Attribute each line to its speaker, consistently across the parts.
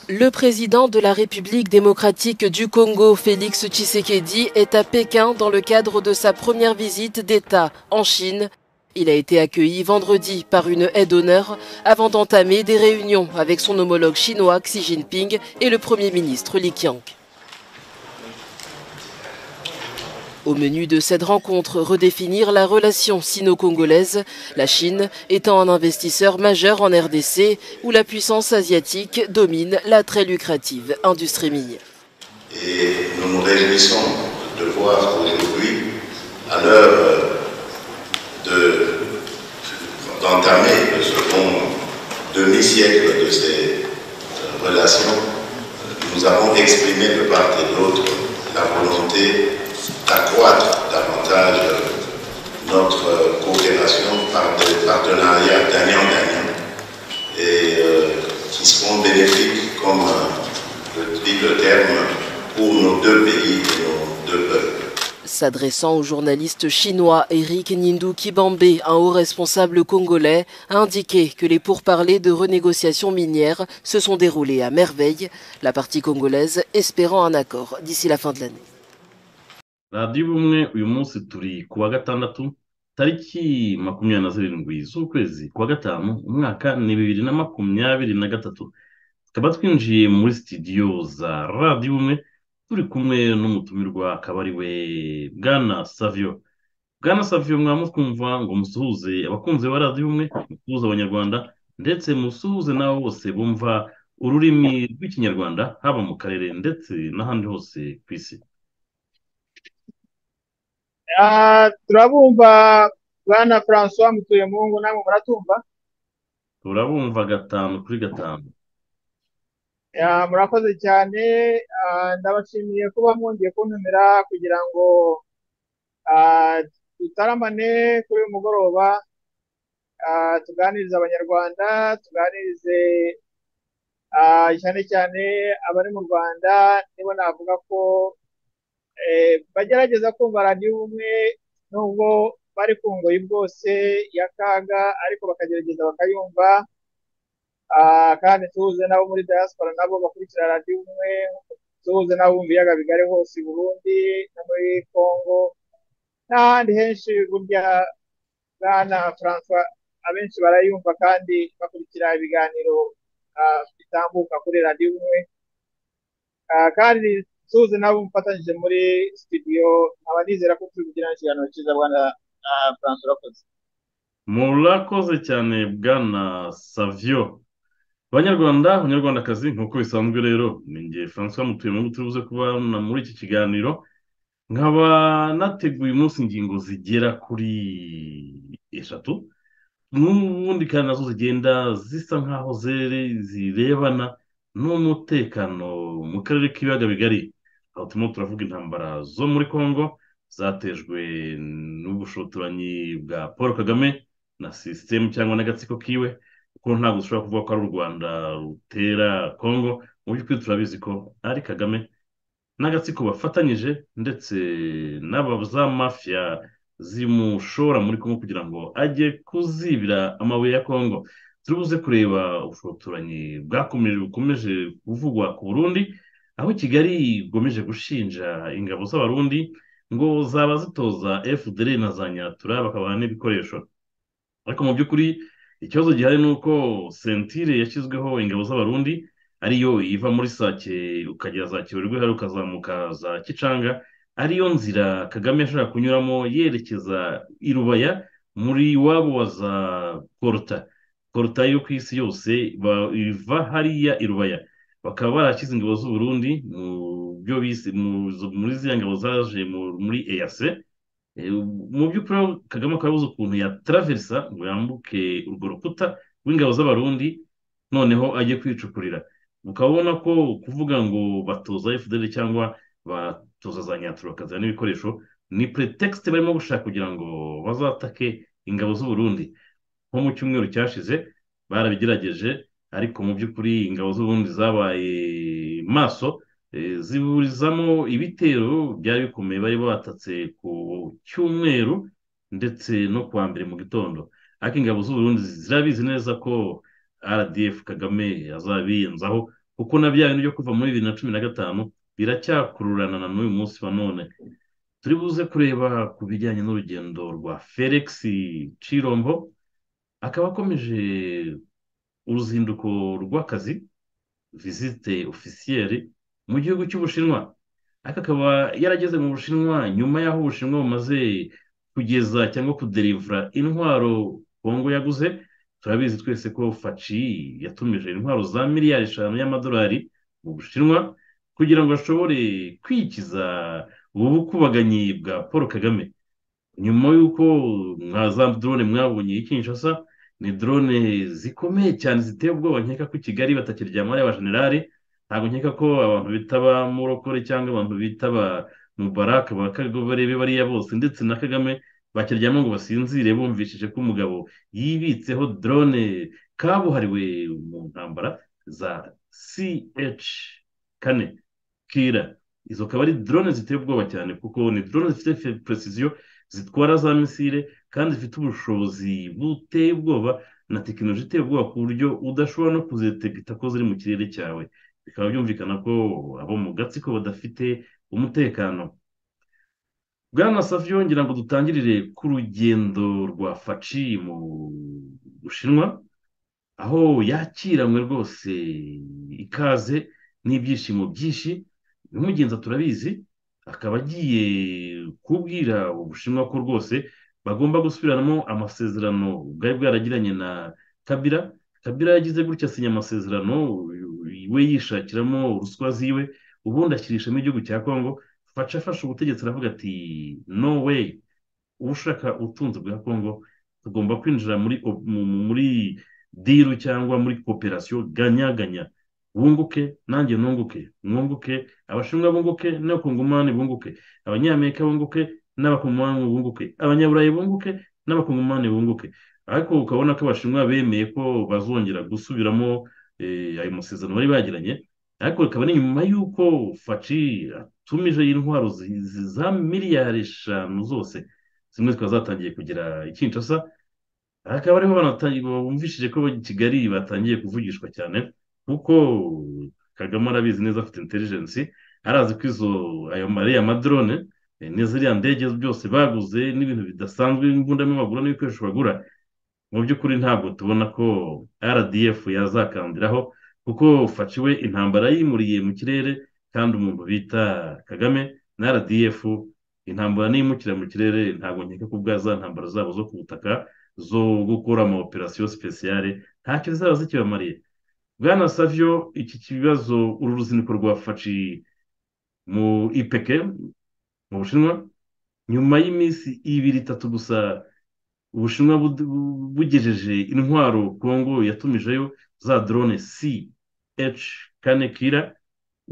Speaker 1: Le président de la République démocratique du Congo, Félix Tshisekedi, est à Pékin dans le cadre de sa première visite d'État en Chine. Il a été accueilli vendredi par une aide d'honneur avant d'entamer des réunions avec son homologue chinois Xi Jinping et le Premier ministre Li Qiang. Au menu de cette rencontre, redéfinir la relation sino-congolaise, la Chine étant un investisseur majeur en RDC, où la puissance asiatique domine la très lucrative industrie minière.
Speaker 2: Et nous nous réjouissons de voir aujourd'hui, à l'heure d'entamer de, le second demi-siècle de ces relations, nous avons exprimé de part et d'autre la volonté accroître davantage notre coopération par des partenariats gagnant-gagnant et euh, qui seront bénéfiques, comme euh, le dit le terme, pour nos deux pays et nos deux peuples.
Speaker 1: S'adressant au journaliste chinois Eric Nindou Kibambe, un haut responsable congolais, a indiqué que les pourparlers de renégociation minière se sont déroulés à merveille, la partie congolaise espérant un accord d'ici la fin de l'année.
Speaker 3: radiyo ubumwe uyu munsi turi ku wa gatandatu tariki makumyabiri na zirindwi z'ukwezi kwa gatanu umwaka ni bibiri na makumyabiri na gatatu tukaba twinjiye muri sitidiyo za radiyo ubumwe turi kumwe n'umutumirwa akaba ari we bwana saviyo bwana saviyo mwamukumva ngo musuhuze abakunzi ba radiyo ubumwe musuhuze abanyarwanda ndetse musuhuze n'abo bose bumva ururimi rw'ikinyarwanda haba mu karere ndetse n'ahandi hose ku isi
Speaker 4: turabumva bwana francois mutuye mungu namwe muratumva
Speaker 3: turabumva gatanu kuri gatanu
Speaker 4: murakoze cyane ndabashimiye kuba mwongeye kuntumira kugira ngo dutaramane kuri uyu mugoroba tuganirize abanyarwanda tuganirize cyane cyane abari mu rwanda nibo navuga ko bagerageza kumva radiyo ubumwe nubwo bari ku ngoyi bwose y'akaga ariko bakagerageza bakayumva kandi tuze nabo muri diaspora nabo bakurikira radiyo ubumwe tuze nabo mu biyaga bigari hose i burundi no muri congo n'ahandi henshi burya bwana francois abenshi barayumva kandi bakurikira ibiganiro bitambuka kuri radiyo ubumwe kandi tuzi nabo mufatanyije muri studio nkaba nizera ko turi kugira ikiganiro cyiza bwana francois urakoze
Speaker 3: murakoze cyane bwana savio abanyarwanda abanyarwandakazi nk'uko bisanzwe rero ni ngiye francois mutuyemo tubuze kubana muri iki kiganiro nkaba nateguye umunsi ingingo zigera kuri eshatu n'ubundi kandi nazo zigenda zisa nk'aho zirebana n'umutekano mu karere k'ibiyaga bigari aho turimo turavuga intambara zo muri congo zatejwe n'ubushotoranyi bwa paul kagame na sisitemu cyangwa n'agatsiko kiwe kuko ntabwo dushobora kuvuga ko ari u rwanda rutera congo mu by'ukuri turabizi ko ari kagame n'agatsiko bafatanyije ndetse za mafiya zimushora muri congo kugira ngo ajye kuzibira amabuye ya congo turibuze kureba ubushotoranyi bwakomeje bukomeje kuvugwa ku burundi aho kigali igomeje gushinja ingabo z'abarundi ngo zaba zitoza fdr na za nyatura bakabaha n'ibikoresho ariko mu by'ukuri ikibazo gihari ni uko sentire yashyizweho ingabo z'abarundi ariyo iva muri sake ukagera za kibuye hari ukazamuka za kicanga ariyo nzira kagame yashobora kunyuramo yerekeza i rubaya muri iwabo wa za koruta koruta yo ku isi yose iva hariya i rubaya bakaba barashyize ingabo z'uburundi mu byo bise muri ziriya ngabo zaje muri eyase mu by'ukuri kagame akaba yabuze ukuntu yataraverisa ngo yambuke urwo rukuta rw'ingabo z'abarundi noneho ajye kwicukurira ukaba ubona ko kuvuga ngo batoza fdr cyangwa batoza za nyatura bakazana n'ibikoresho ni pretext barimo gushaka kugira ngo bazatake ingabo z'uburundi nko mu cyumweru cyashize barabigerageje ariko mu by'ukuri ingabo z'ubundi zabaye maso ziburizamo ibitero byari bikomeye bari batatse ku cyumweru ndetse no kuwa mbere mu gitondo ariko ingabo z'uburundi zirabizi neza ko rdf kagame azabiyenzaho kuko na bya bintu byo kuva muri bibiri na cumi na gatanu biracyakururana na n'uyu munsi wa none turi buze kureba ku bijyanye n'urugendo rwa felix cirombo akaba akomeje uruzinduko rw'akazi visite ofisiyeri mu gihugu cy'ubushinwa ariko akaba yarageze mu bushinwa nyuma y'aho ubushinwa bumaze kugeza cyangwa kuderivura intwaro kongo yaguze turabizi twese ko faci yatumije intwaro za miliyari eshanu y'amadolari mu bushinwa kugira ngo ashobore kwikiza ubu bukubaganyi bwa paul kagame nyuma y'uko nka za drone mwabonye i kinshasa ni drone zikomeye cyane ziteye ubwoba nkeka ko i kigali batakiryamamo ari abajenerali ntabwo nkeka ko abantu bitaba murokore cyangwa abantu bitaba mubaraka ba kagame bariya bose ndetse na kagame bakiryamo ngo basinzire bumvishije ko umugabo yibitseho drone kabuhariwe mu ntambara za ch kane kira izo akaba ari drone ziteye ubwoba cyane kuko ni drone zifite precision zitwara za misile kandi zifite ubushobozi buteye ubwoba na tekinoloji iteye ubwoba ku buryo udashobora no kuzetegeta ko ziri mu kirere cyawe bikaba byumvikana ko abo mu gatsiko badafite umutekano bwana savyo ngira ngo dutangirire ku rugendo rwa faci mu bushinwa aho yakiranywe rwose ikaze n'ibyishimo byinshi bimugenza turabizi akaba agiye kubwira ubushinwa ko rwose bagomba gusubiramo amasezerano bwari bwaragiranye na kabira kabira yagize gutya asinya amasezerano we yishakiramo ruswa ziwe ubundi ashyirishamo igihugu cya kongo faca afashe ubutegetsi aravuga ati no way ushaka ubutunzi bwa kongo tugomba kwinjira muri muri diru cyangwa muri koperasiyo ganyaganya bunguke nanjye nunguke mwunguke abashinwa bunguke n'abakongomani bunguke abanyamerika bunguke n'abakongomani bunguke abanyaburayi bunguke n'abakongomani bunguke ariko ukabona ko abashinwa bemeye ko bazongera gusubiramo ayo masezerano bari bagiranye ariko bikaba ari nyuma y'uko faci atumije intwaro za miliyari eshanu zose zimwe zikaba zatangiye kugera i kinshasa hakaba ariho bumvishije ko kigali batangiye kuvugishwa cyane kuko kagame arabizi neza afite intelligence arazi ko izo ayo mariya madrone ni ziriya ndege byose baguze n'ibintu bidasanzwe imbundamo bagura n'ibikoresho bagura mu by'ukuri ntabwo tubona ko rdf yazakandiraho kuko faciwe intambara yimuriye mu kirere kandi umuntu bita kagame na rdf intambara n'imukira mu kirere ntabwo nkeka ko ubwa za ntambara zabo zo ku butaka zo gukora ama operasiyo sipesiyare ntacyo zaba zikibamariye bwana savyo iki kibazo uru ruzinduko rwa faci mu ipeke mu bushinwa nyuma y'iminsi ibiri itatu gusa ubushinwa bugejeje intwaro kongo yatumijeyo za drone ch kane kira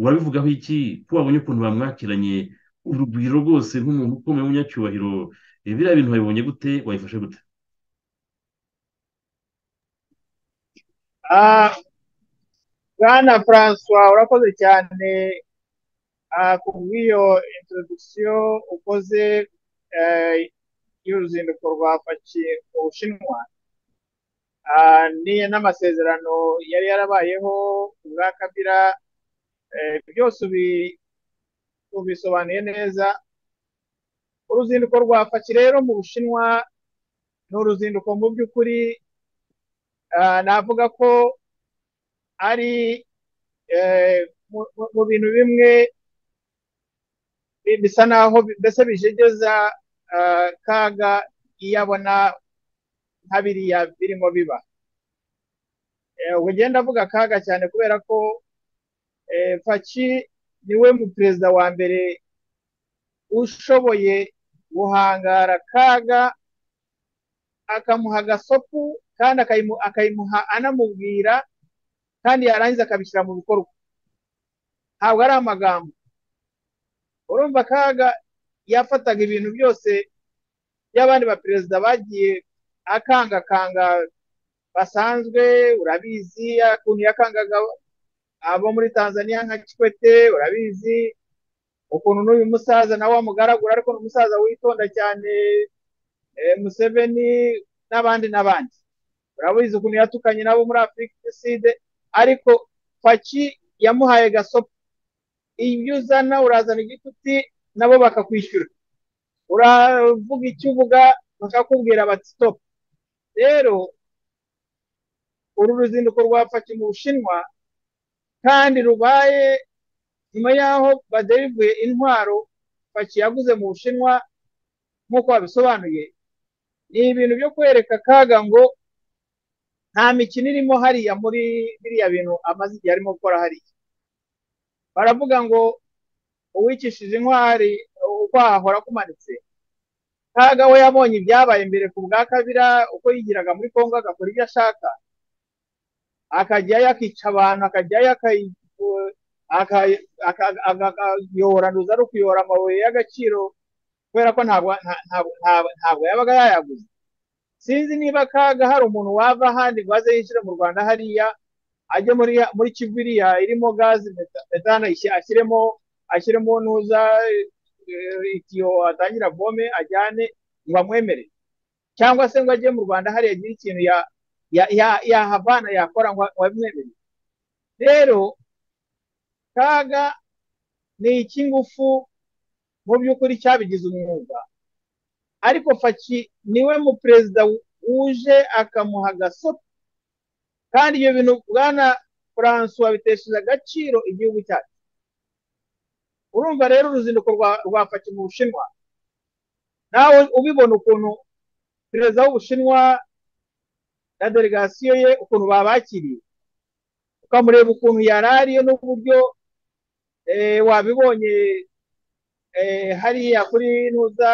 Speaker 3: urabivugaho iki ko wabonye ukuntu bamwakiranye urugwiro rwose nk'umuntu ukomeye w'umunyacyubahiro biriya bintu wabibonye gute wayifashe gute
Speaker 4: bwana francois urakoze cyane ku bw'iyo introduction ukoze y'uruzinduko rwa faci mu bushinwa n'amasezerano yari yarabayeho ubwa kabira byose ubisobanuye neza uruzinduko rwa faci rero mu bushinwa ni uruzinduko mu by'ukuri navuga ko ari mu bintu bimwe bisa naho mbese bijegeza kaga iyo abona nka biriya birimo biba ugenda avuga kaga cyane kubera ko faci niwe mu perezida wa mbere ushoboye guhangara kaga akamuha agasopu kandi akayimuha anamubwira kandi yarangiza akabishyira mu bikorwa ntabwo ari amagambo urumva kaga yafataga ibintu byose by'abandi baperezida bagiye akangakanga basanzwe urabizi ukuntu yakangaga abo muri tanzania nka kikwete urabizi ukuntu n'uyu musaza nawe wamugaragura ariko ni umusaza witonda cyane museveni n'abandi n'abandi urabizi ukuntu yatukanye nabo muri afurika iside ariko paki yamuhaye gasopo iyo uzana urazana igituti nabo bakakwishyura uravuga icyo uvuga bakakubwira bati sitopu rero uru ruzinduko rwa paki mu bushinwa kandi rubaye nyuma y'aho baderivuye intwaro paki yaguze mu bushinwa nk'uko babisobanuye ni ibintu byo kwereka kaga ngo nta mikino irimo hariya muri biriya bintu amaze igihe arimo gukora hariya baravuga ngo uwikishije intwari uko hahora kumanitse kaga we yabonye ibyabaye mbere ku bwa kabira uko yigiraga muri kongo agakora ibyo ashaka akajyayo akica abantu akajyayo akayohoranduza ari ukuyora amabuye y'agaciro kubera ko ntabwo yabaga yayaguze sinzi niba kaga hari umuntu wava ahandi ngo aze yinjire mu rwanda hariya ajye muri kiviriya irimo gazi metana ashyiremo ashyiremo ntuza itiyo atangira vome ajyane ngo amwemere cyangwa se ngo ajye mu rwanda hariya agire ikintu yahavana yakora ngo amwemere rero kaga ni icy'ingufu mu by'ukuri cyabigize umwuga ariko faki niwe mu perezida wuje akamuha gasopo kandi ibyo bintu bwana François bitesheje agaciro igihugu cyacu urumva rero uruzinduko rwa faki mu bushinwa nawe ubibona ukuntu perezida w'ubushinwa na delegasiyo ye ukuntu babakiriye ukamureba ukuntu yari ariyo n'uburyo wabibonye hariya kuri ntuza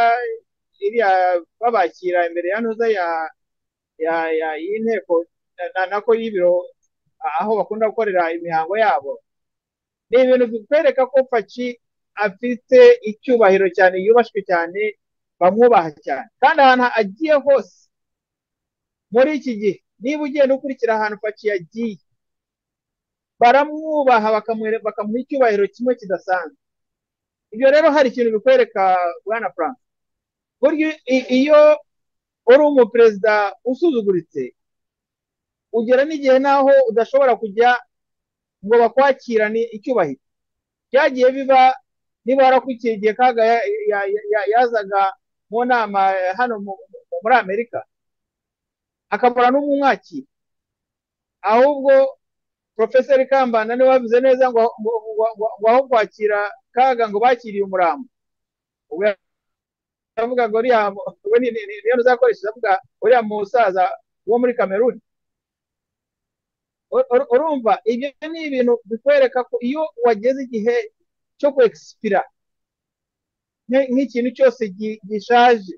Speaker 4: iriya babakira imbere ya ntuza y'inteko nako y'ibiro aho bakunda gukorera imihango yabo ni ibintu bikwereka ko paki afite icyubahiro cyane yubashywe cyane bamwubaha cyane kandi ahantu agiye hose muri iki gihe niba ugenda ukurikira ahantu paki yagiye baramwubaha bakamuha icyubahiro kimwe kidasanzwe ibyo rero hari ikintu bikwereka bwana frank burya iyo uri umuperezida usuzuguritse ugera n'igihe naho udashobora kujya ngo bakwakirane icyubahiro byagiye biba niba warakurikiye igihe kaga yazaga mu nama hano muri amerika akabura n'umwakira ahubwo porofeseri kambanda niwe wabivuze neza ngo aho kwakira kaga ngo bakiriye umurambo avuga ngo niyo uzakoresheje avuga uriya musaza wo muri kameruni urumva ibyo ni ibintu bikwereka ko iyo wageze igihe cyo kwekisipira nk'ikintu cyose gishaje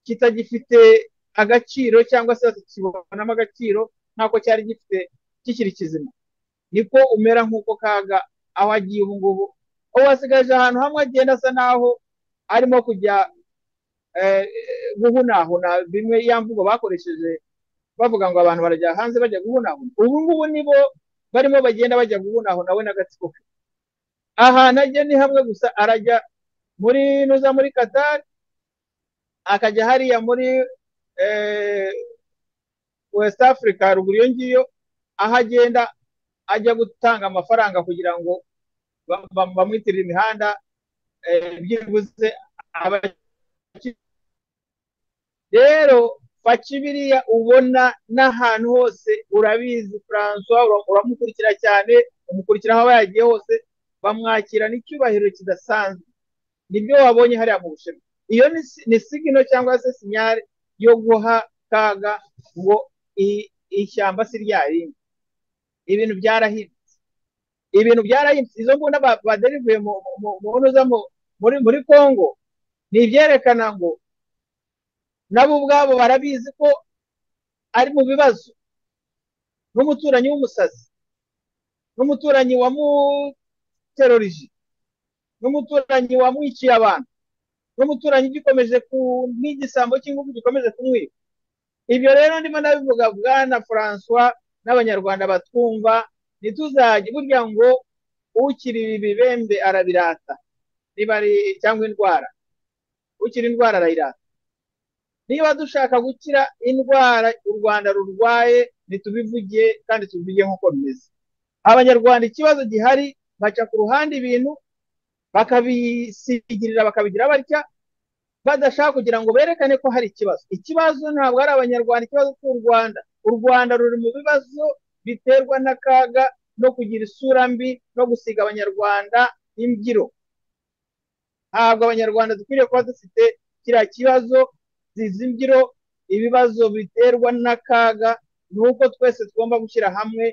Speaker 4: kitagifite agaciro cyangwa se kibonamo agaciro nk'ako cyari gifite kikiri kizima niko umera nk'uko kaga aho agiye ubu ngubu ubu asigaje ahantu hamwe agenda asa naho arimo kujya guhunahuna bimwe ya mvugo bakoresheje bavuga ngo abantu barajya hanze bajya guhunahuna ubu ngubu nibo barimo bagenda bajya guhunahuna we n'agatsiko ke ahantu ajya ni hamwe gusa arajya muri nuza muri katari akajya hariya muri west africa ruguru iyo ngiyo aho agenda ajya gutanga amafaranga kugira ngo bamwitirira imihanda byibuze rero paki biriya ubona n'ahantu hose urabizi François uramukurikira cyane umukurikira aho aba yagiye hose bamwakira n'icyubahiro kidasanzwe nibyo wabonye hariya mu bushinwa iyo ni sigino cyangwa se sinyari yo guha kaga ngo ishyamba si ryarindi ibintu byarahindutse ibintu byarahindutse izo mbunda baderivuye muri congo ni ibyerekana ngo nabo ubwabo barabizi ko ari mu bibazo n'umuturanyi w'umusazi n'umuturanyi wamuterorije n'umuturanyi wamwiciye abantu n'umuturanyi ugikomeje ku nk'igisambo cy'ingufu gikomeje kumwiba ibyo rero ndimo nabivuga bwana francois n'abanyarwanda batwumva ntituzajye burya ngo ukiri ibibembe arabirata niba ari cyangwa indwara ukiri indwara arayirata niba dushaka gukira indwara u rwanda rurwaye ntitubivuge kandi tubivuge nk'uko bimeze abanyarwanda ikibazo gihari baca ku ruhande ibintu bakabisigirira bakabigira batya badashaka kugira ngo berekane ko hari ikibazo ikibazo ntabwo ari abanyarwanda ikibazo cy'u rwanda u rwanda ruri mu bibazo biterwa n'akaga no kugira isura mbi no gusiga abanyarwanda imbyiro ntabwo abanyarwanda dukwiriye kuba dufite kiriya kibazo zizi imbyiro ibibazo biterwa n'akaga ni uko twese tugomba gushyira hamwe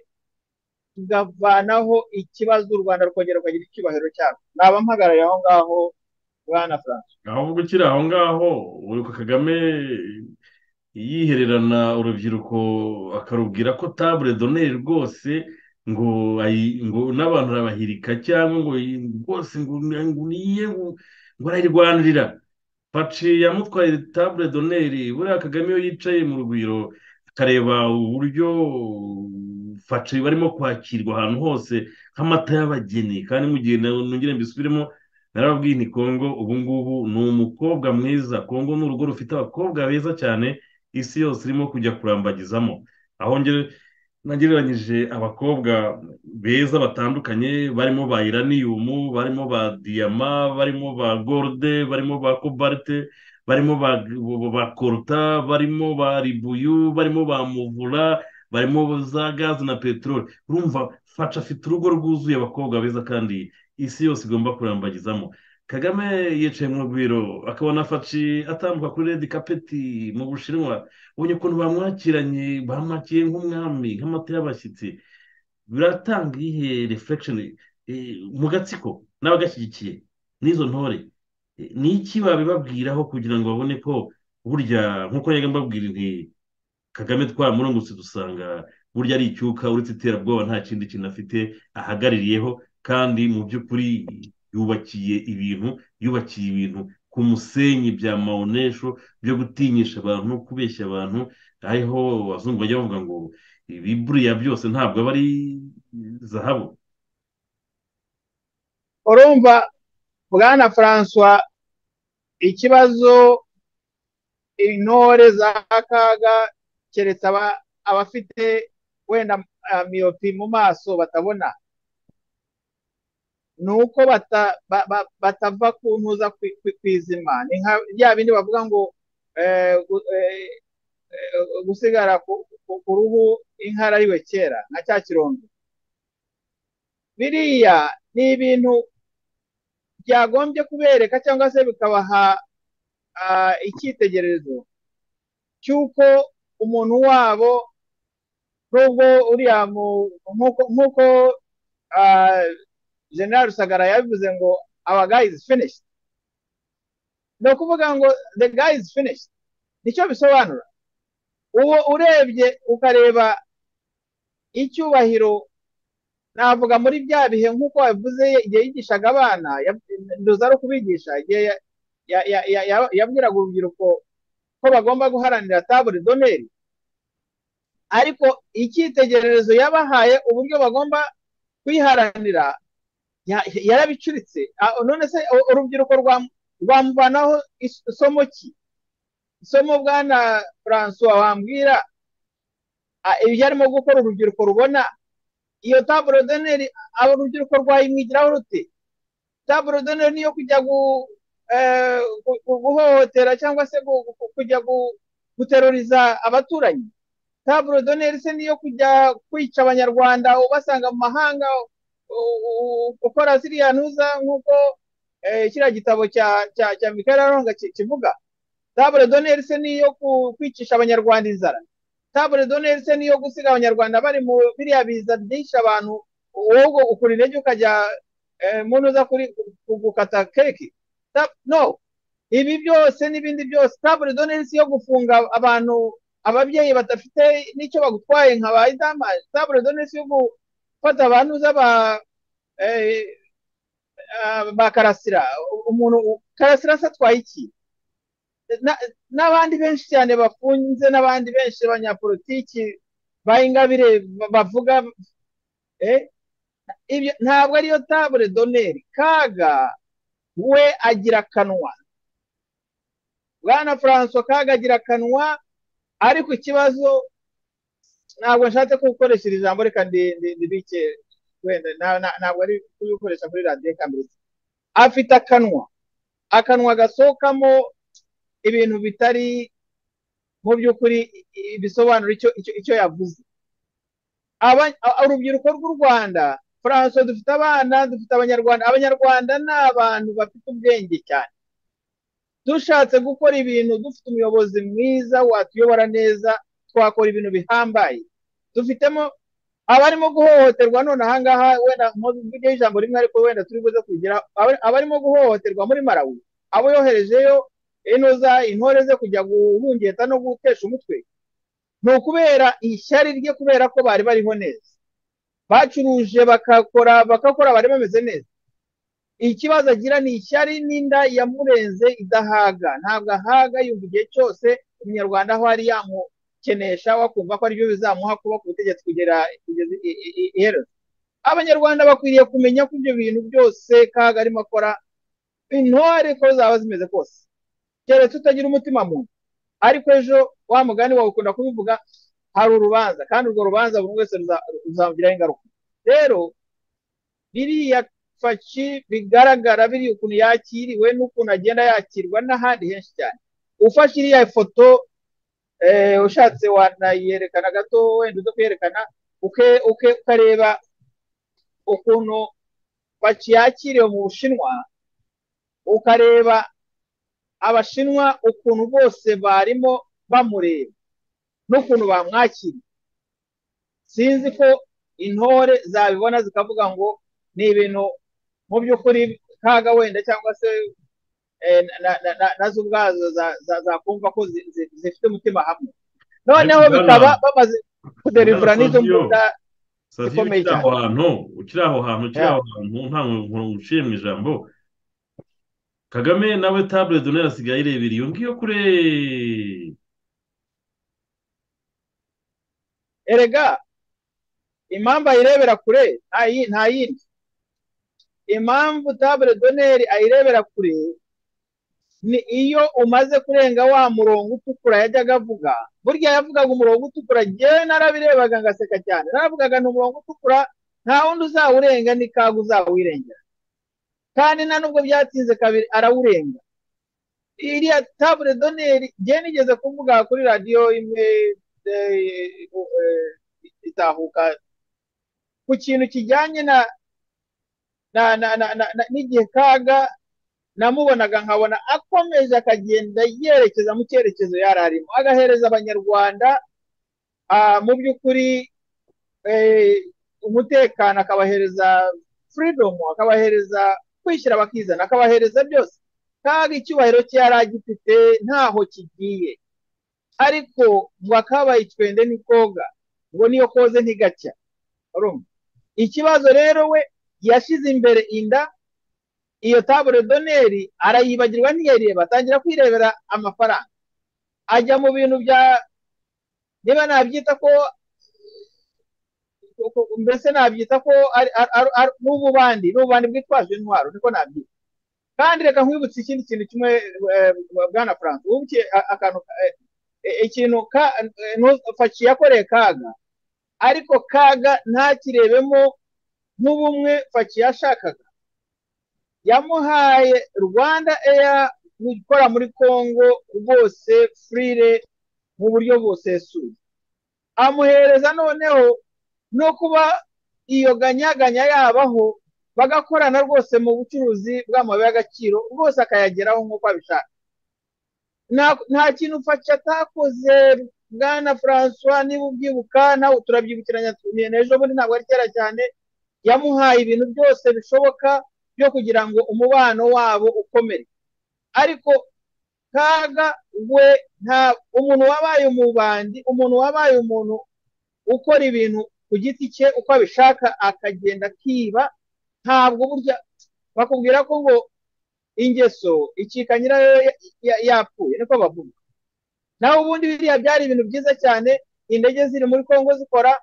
Speaker 4: tugavanaho ikibazo u rwanda rukongera rukagira icyubahiro cyarwo naba mpagarariye aho ngaho bwana franco
Speaker 3: aho gukira aho ngaho uribuka kagame yihererana urubyiruko akarubwira ko tabure doneri rwose ngo ngo n'abantu arabahirika cyangwa ngo rwose ngo niye ngo arayirwanirira paci yamutwaye tabure doneri buriya kagame iyo yicaye mu rugwiro akareba uburyo faci barimo kwakirwa ahantu hose nk'amata y'abageni kandi mu gihe nongere mbisubiremo narababwiye ni kongo ubu ngubu ni umukobwa mwiza kongo ni urugo rufite abakobwa beza cyane isi yose irimo kujya kurambagizamo aho nagereranyije abakobwa beza batandukanye barimo ba iraniyumu barimo ba diyama barimo ba gorode barimo ba kobarite barimo ba koruta barimo ba ribuyu barimo ba muvura barimo za gazi na peteroli urumva faca afite urugo rwuzuye abakobwa beza kandi isi yose igomba kurambagizamo kagame yicaye mu rugwiro akabona faci atambuka kuri redi kapeti mu bushinwa ubonye ukuntu bamwakiranye bamwakiye nk'umwami nk'amata y'abashyitsi biratanga iyihe refekishoni mu gatsiko n'abagashyigikiye n'izo ntore ni iki babibabwiraho kugira ngo babone ko burya nk'uko njyaga mbabwira nti kagame twamurungutse dusanga burya ari icyuka uretse iterabwoba nta kindi kintu afite ahagaririyeho kandi mu by'ukuri yubakiye ibintu yubakiye ibintu ku musenyi bya mawunesho byo gutinyisha abantu kubeshya abantu ariho abazungu bajya bavuga ngo ibi buriya byose ntabwo aba ari zahabu
Speaker 4: urumva bwana francois ikibazo intore za kaga keretse abafite wenda miyopi mu maso batabona ni uko batava ku ntuza kwizima ni nka bya bindi bavuga ngo gusigara ku ruhu inka arariwe kera nka cya kirondo biriya ni ibintu byagombye kubereka cyangwa se bikabaha icyitegererezo cy'uko umuntu wabo nubwo uriya nk'uko general rusagara yabivuze ngo our guy is finished ni ukuvuga ngo the guy is finished nicyo bisobanura uwo urebye ukareba icyubahiro navuga muri bya bihe nk'uko wabivuze igihe yigishaga abana nduza ari ukubigisha igihe yabwiraga urubyiruko ko bagomba guharanira tabure doneri ariko icyitegererezo yabahaye uburyo bagomba kuyiharanira yarabicuritse none se urubyiruko rwamubanaho isomo ki isomo bwana francois wambwira ibyo arimo gukora urubyiruko rubona iyo taburodoneri urubyiruko rwayimwigiraho rute taburodoneri niyo kujya guhohotera cyangwa se kujya guteruriza abaturanyi taburodoneri se niyo kujya kwica abanyarwanda ubasanga mu mahanga ukora ziriya ntuza nk'uko kiriya gitabo cya mikael aronga kivuga tabure doneri se niyo kwicisha abanyarwanda inzara tabure doneri se niyo gusiga abanyarwanda bari mu biriya biza byinshi abantu wowe ukura intege ukajya mu ntuza gukata keke no ibi byose n'ibindi byose tabure doneri si yo gufunga abantu ababyeyi badafite n'icyo bagutwaye nka ba idamaje tabure doneri si yo gufata abantu uza ba karasira umuntu karasira se atwaye iki n'abandi benshi cyane bafunze n'abandi benshi b'abanyapolitiki ba ingabire bavuga ibyo ntabwo ariyo tabure doneri kaga we agira akanwa bwana francois kaga agira akanwa ariko ikibazo ntabwo nshatse kugukoresha iri jambo reka ndibike wenda ntabwo ari kubikoresha kuri radiyo kamere afite akanwa akanwa gasohokamo ibintu bitari mu by'ukuri bisobanura icyo yavuze urubyiruko rw'u rwanda francois dufite abana dufite abanyarwanda abanyarwanda ni abantu bafite ubwenge cyane dushatse gukora ibintu dufite umuyobozi mwiza watuyobora neza twakora ibintu bihambaye dufitemo abarimo guhohoterwa none ahangaha wenda mvugeho ijambo rimwe ariko wenda turi buze kugira abarimo guhohoterwa muri marawi abo yoherejeyo inoza intore ze kujya guhungeta no gutesha umutwe ni ukubera ishyari rye kubera ko bari bariho neza bacuruje bakakora bagakora bari bameze neza ikibazo agira ni ishyari n'inda yamurenze idahaga ntabwo ahaga yumva igihe cyose umunyarwanda aho ari yamukenesha wakumva ko aribyo bizamuha kuba ku butegetsi kugera iherezo abanyarwanda bakwiriye kumenya ko ibyo bintu byose kaga arimo akora intore ko zaba zimeze kose keretse utagira umutima muntu ariko ejo wa mugani wawe ukunda kubivuga hari urubanza kandi urwo rubanza buri wese ruzamugiraho ingaruka rero biriya faci bigaragara biriya ukuntu yakiriwe n'ukuntu agenda yakirwa n'ahandi henshi cyane ufashe iriya foto ushatse wanayerekana gato wenda uza kuyerekana ukareba ukuntu faci yakiriwe mu bushinwa ukareba abashinwa ukuntu bose barimo bamureba n'ukuntu bamwakiriye sinzi ko intore zabibona zikavuga ngo ni ibintu mu by'ukuri kaga wenda cyangwa se nazo ubwazo zakumva ko zifite umutima hamwe noneho bikaba bamaze kuderivura n'izo mbunda
Speaker 3: zikomeye cyane ukiri aho hantu ukiri aho hantu nta muntu uciye mu ijambo kagame nawe tabure donera asigaye irebera iyo ngiyo kure
Speaker 4: erega impamvu ayirebera kure nta yindi impamvu tabure doneri ayirebera kure ni iyo umaze kurenga wa murongo utukura yajyaga avuga burya yavugaga umurongo utukura ngewe narabirebaga ngaseka cyane naravugaga ni umurongo utukura nta wundi uzawurenga ni kaga uzawirengera kandi nta nubwo byatinze kabiri arawurenga iriya tabure doneri ngewe nigeze kuvuga kuri radiyo imwe itahuka ku kintu kijyanye na n'igihe kaga namubonaga nkabona akomeje akagenda yerekeza mu cyerekezo yari arimo agahereza abanyarwanda mu by'ukuri umutekano akabahereza furidomu akabahereza kwishyira bakizana akabahereza byose kaga icyubahiro cye yari agifite ntaho kigiye ariko ngo akabaye icwende ni koga ngo niyo koze ntigacya ikibazo rero we yashyize imbere inda iyo tabure doneri arayibagirwa ntiyareba atangira kwirebera amafaranga ajya mu bintu bya niba nabyita ko mbese nabyita ko n'ububandi n'ububandi bwitwaje intwaro niko nabyita kandi reka nkwibutse ikindi kintu kimwe bwana frank ubuke akantu ikintu faci yakoreye kaga ariko kaga ntakirebemo nk'ubumwe faci yashakaga yamuhaye rwanda eya gukora muri congo rwose furire mu buryo busesuye amuhereza noneho no kuba iyo ganyaganya yabaho bagakorana rwose mu bucuruzi bw'amabuye y'agaciro rwose akayageraho nk'uko abishaka nta kintu ufasha atakoze bwana francois niba ubyibuka nawe turabyibukiranya ejo bundi ntabwo ari kera cyane yamuhaye ibintu byose bishoboka byo kugira ngo umubano wabo ukomere ariko kaga we nta umuntu wabaye umubandi umuntu wabaye umuntu ukora ibintu ku giti cye uko abishaka akagenda akiba ntabwo burya bakubwira ko ngo ingeso icika nyirayo yapfuye niko bavuga nawe ubundi biriya byari ibintu byiza cyane indege ziri muri congo zikora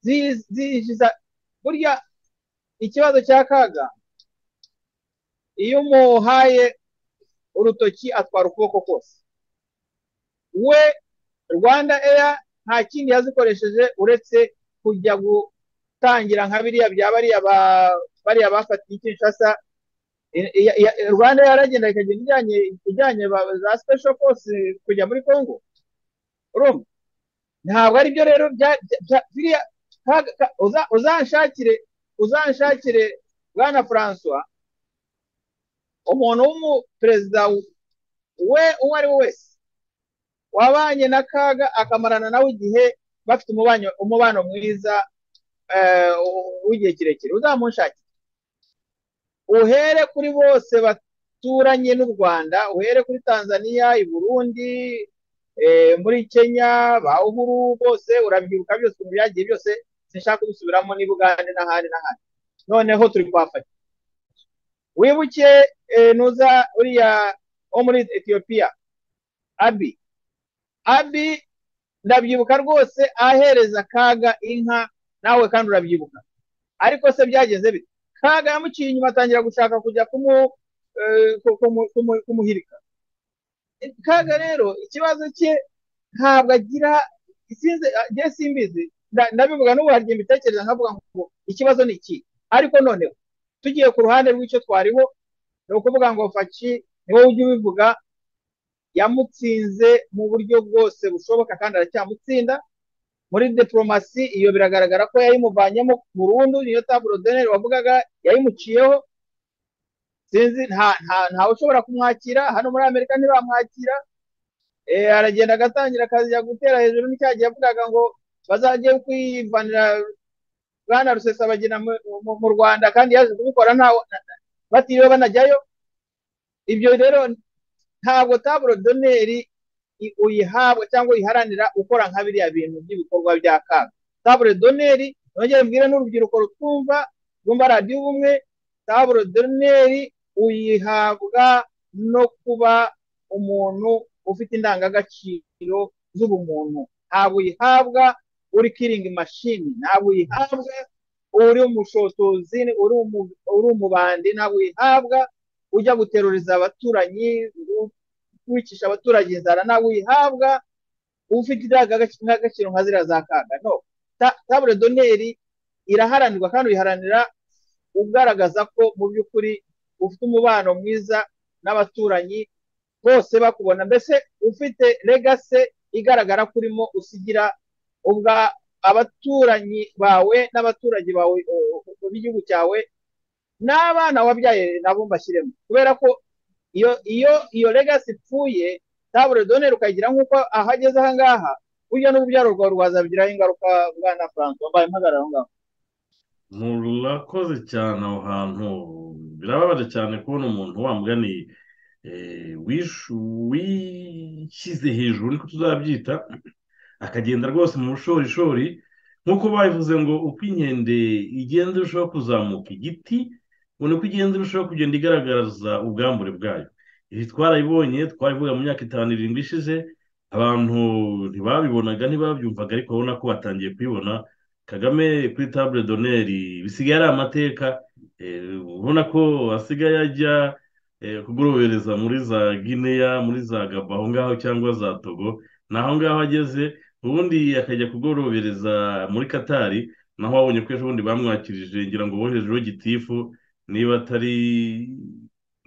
Speaker 4: zinjiza burya ikibazo cya kaga iyo umuhaye urutoki atwara ukuboko kose we rwanda eya nta kindi yazikoresheje uretse kujya gutangira nka biriya bya bariya bafatiye kinshasa rwanda yaragenda ikagenda ijyanye za special force kujya muri congo urumva ntabwo aribyo rero biriya uzanshakire uzanshakire bwana francois umuntu w'umuperezida we uwo ari we wese wabanye na kaga akamarana nawe igihe bafite umubano mwiza w'igihe kirekire uzamunshakire uhere kuri bose baturanye n'u rwanda uhere kuri tanzania i burundi muri kenya ba uhuru bose urabyibuka byose ukuntu byagiye byose sinshaka kubisubiramo ni bugande n'ahandi n'ahandi noneho turi kuhafata wibuke nuza uriya wo muri etiyopiya abi abi ndabyibuka rwose ahereza kaga inka nawe kandi urabyibuka ariko se byageze bite kaga yamuciye inyuma atangira gushaka kujya kumuhirika kaga rero ikibazo cye ntabwo agira isinze njye simbizi ndabivuga n'ubu hari mbitekereza nkavuga ngo ikibazo ni iki ariko noneho tugiye ku ruhande rw'icyo twariho ni ukuvuga ngo faci ni wowe ujya ubivuga yamutsinze mu buryo bwose bushoboka kandi aracyamutsinda muri diporomasi iyo biragaragara ko yayimuvanyemo burundu niyo taburo deneri wavugaga yayimuciyeho sinzi ntawe ushobora kumwakira hano muri amerika ntibamwakira aragenda agatangira akajya gutera hejuru n'icyagiye yavugaga ngo bazajye kwivanira bwana rusesabagina mu rwanda kandi yaje kubikora batiriwe banajyayo ibyo rero ntabwo taburo doneri uyihabwa cyangwa uyiharanira ukora nka biriya bintu by'ibikorwa bya kaga taburo doneri nongere mbwire n'urubyiruko rutwumva rwumva radiyo ubumwe taburo doneri uyihabwa no kuba umuntu ufite indangagaciro z'ubumuntu ntabwo uyihabwa uri kiringi mashini ntabwo uyihabwa uri umushotozi uri umubandi ntabwo uyihabwa ujya guteruriza abaturanyi wicisha abaturage inzara ntabwo uyihabwa ufite indangagaciro nka ziriya za kaga no tabure doneri iraharanirwa kandi uyiharanira ugaragaza ko mu by'ukuri ufite umubano mwiza n'abaturanyi bose bakubona mbese ufite legase igaragara ko urimo usigira ubwa abaturanyi bawe n'abaturage bawe b'igihugu cyawe n'abana wabyaye nabo mbashyiremo kubera ko iyo iyo iyo legasi ipfuye tabure doneri ukagira nk'uko ahageze aha ngaha burya n'urubyaro rwawe rwazabigiraho ingaruka bwana frank wambaye impagarara aho ngaho
Speaker 3: murakoze cyane aho hantu birababaje cyane kubona umuntu wamugani wishyize hejuru niko tuzabyita akagenda rwose mu bushorishori nk'uko babivuze ngo uko inkende igenda irushaho kuzamuka igiti ubona ko igenda irushaho kugenda igaragaza ubwambure bwayo ibi twarayibonye twarivuga mu myaka itanu irindwi ishize abantu ntibabibonaga ntibabyumvaga ariko urabona ko batangiye kubibona kagame kuri tabure doneri bisigaye ari amateka ubona ko asigaye ajya kugorohereza muri za gineya muri za gaba aho ngaho cyangwa za togo ni aho ngaho ageze ubundi akajya kugorobereza muri katari naho wabonye ko ejo bundi bamwakirije ngira ngo boherejeho gitifu niba atari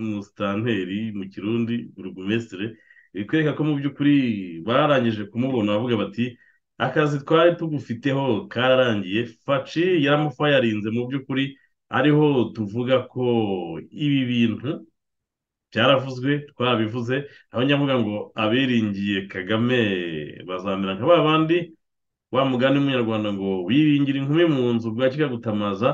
Speaker 3: umusitanteri mu kirundi burugumesitire bikwereka ko mu by'ukuri barangije kumubona bavuga bati akazi twari tugufiteho kararangiye faci yaramufayarinze mu by'ukuri ariho tuvuga ko ibi bintu byaravuzwe twabivuze aho nyavuga ngo abiringiye kagame bazamera nka ba bandi wa mugani w'umunyarwanda ngo wiringira inkumi mu nzu bwa kikagutamaza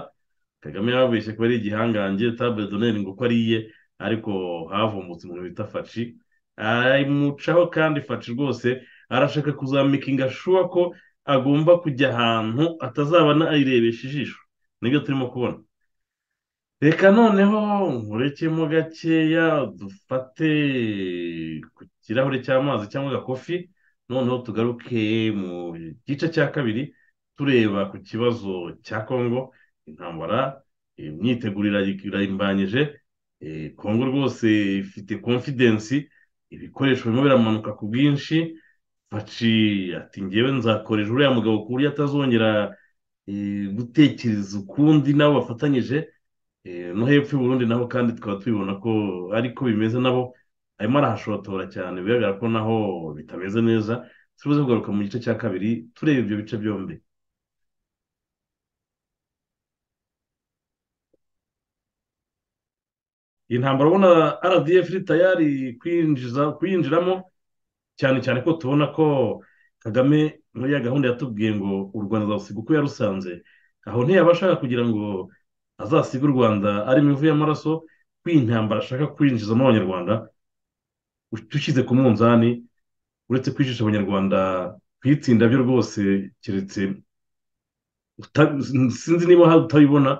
Speaker 3: kagame yababeshye ko ari igihangange tabure doneri ngo uko ariye ariko havumbutse umuntu bita faci aramucaho kandi faci rwose arashaka kuzamika shuwa ko agomba kujya ahantu atazabona ayirebesha ijisho nibyo turimo kubona reka noneho nkurekemo gakeya dufate ku kirahure cy'amazi cyangwa agakofi noneho tugaruke mu gice cya kabiri tureba ku kibazo cya kongo intambara imyiteguro irayimbanyije kongo rwose ifite konfidensi ibikoresho birimo biramanuka ku bwinshi faci ati ngewe nzakoresha uriya mugabo ku buryo atazongera gutekereza ukundi nabo bafatanyije no hepfo y'uburundi nabo kandi tukaba tubibona ko ariko bimeze nabo arimo arahashotora cyane bigaragara ko naho bitameze neza tubuze kugaruka mu gice cya kabiri tureba ibyo bice byombi iyi ntambara ubona rdf iri tayari kuyinjiramo cyane cyane ko tubona ko kagame muri ya gahunda yatubwiye ngo u rwanda azawusiga uko yarusanze aho ntiyabashaka kugira ngo azasiga u rwanda arimo ivu y'amaraso ko iyi ntambara ashaka kwinjizamo abanyarwanda dushyize ku munzani uretse kwicisha abanyarwanda ku itsinda byo rwose keretse sinzi niba utabibona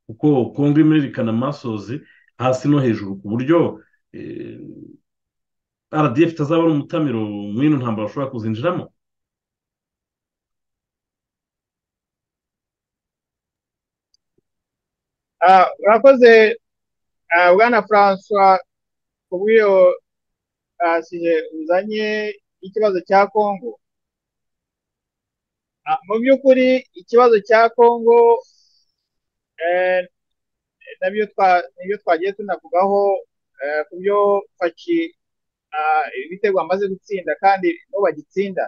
Speaker 3: kuko kongo irimo irerekana amasozi hasi no hejuru ku buryo rdf itazabona umutamiro mw'ino ntambaro ushobora kuzinjiramo
Speaker 4: urakoze bwana francois ku bw'iyo uzanye ikibazo cya kongo mu by'ukuri ikibazo cya kongo nibyo twagiye tunavugaho ku byo faki ibitego bamaze gutsinda kandi n'ubu bagitsinda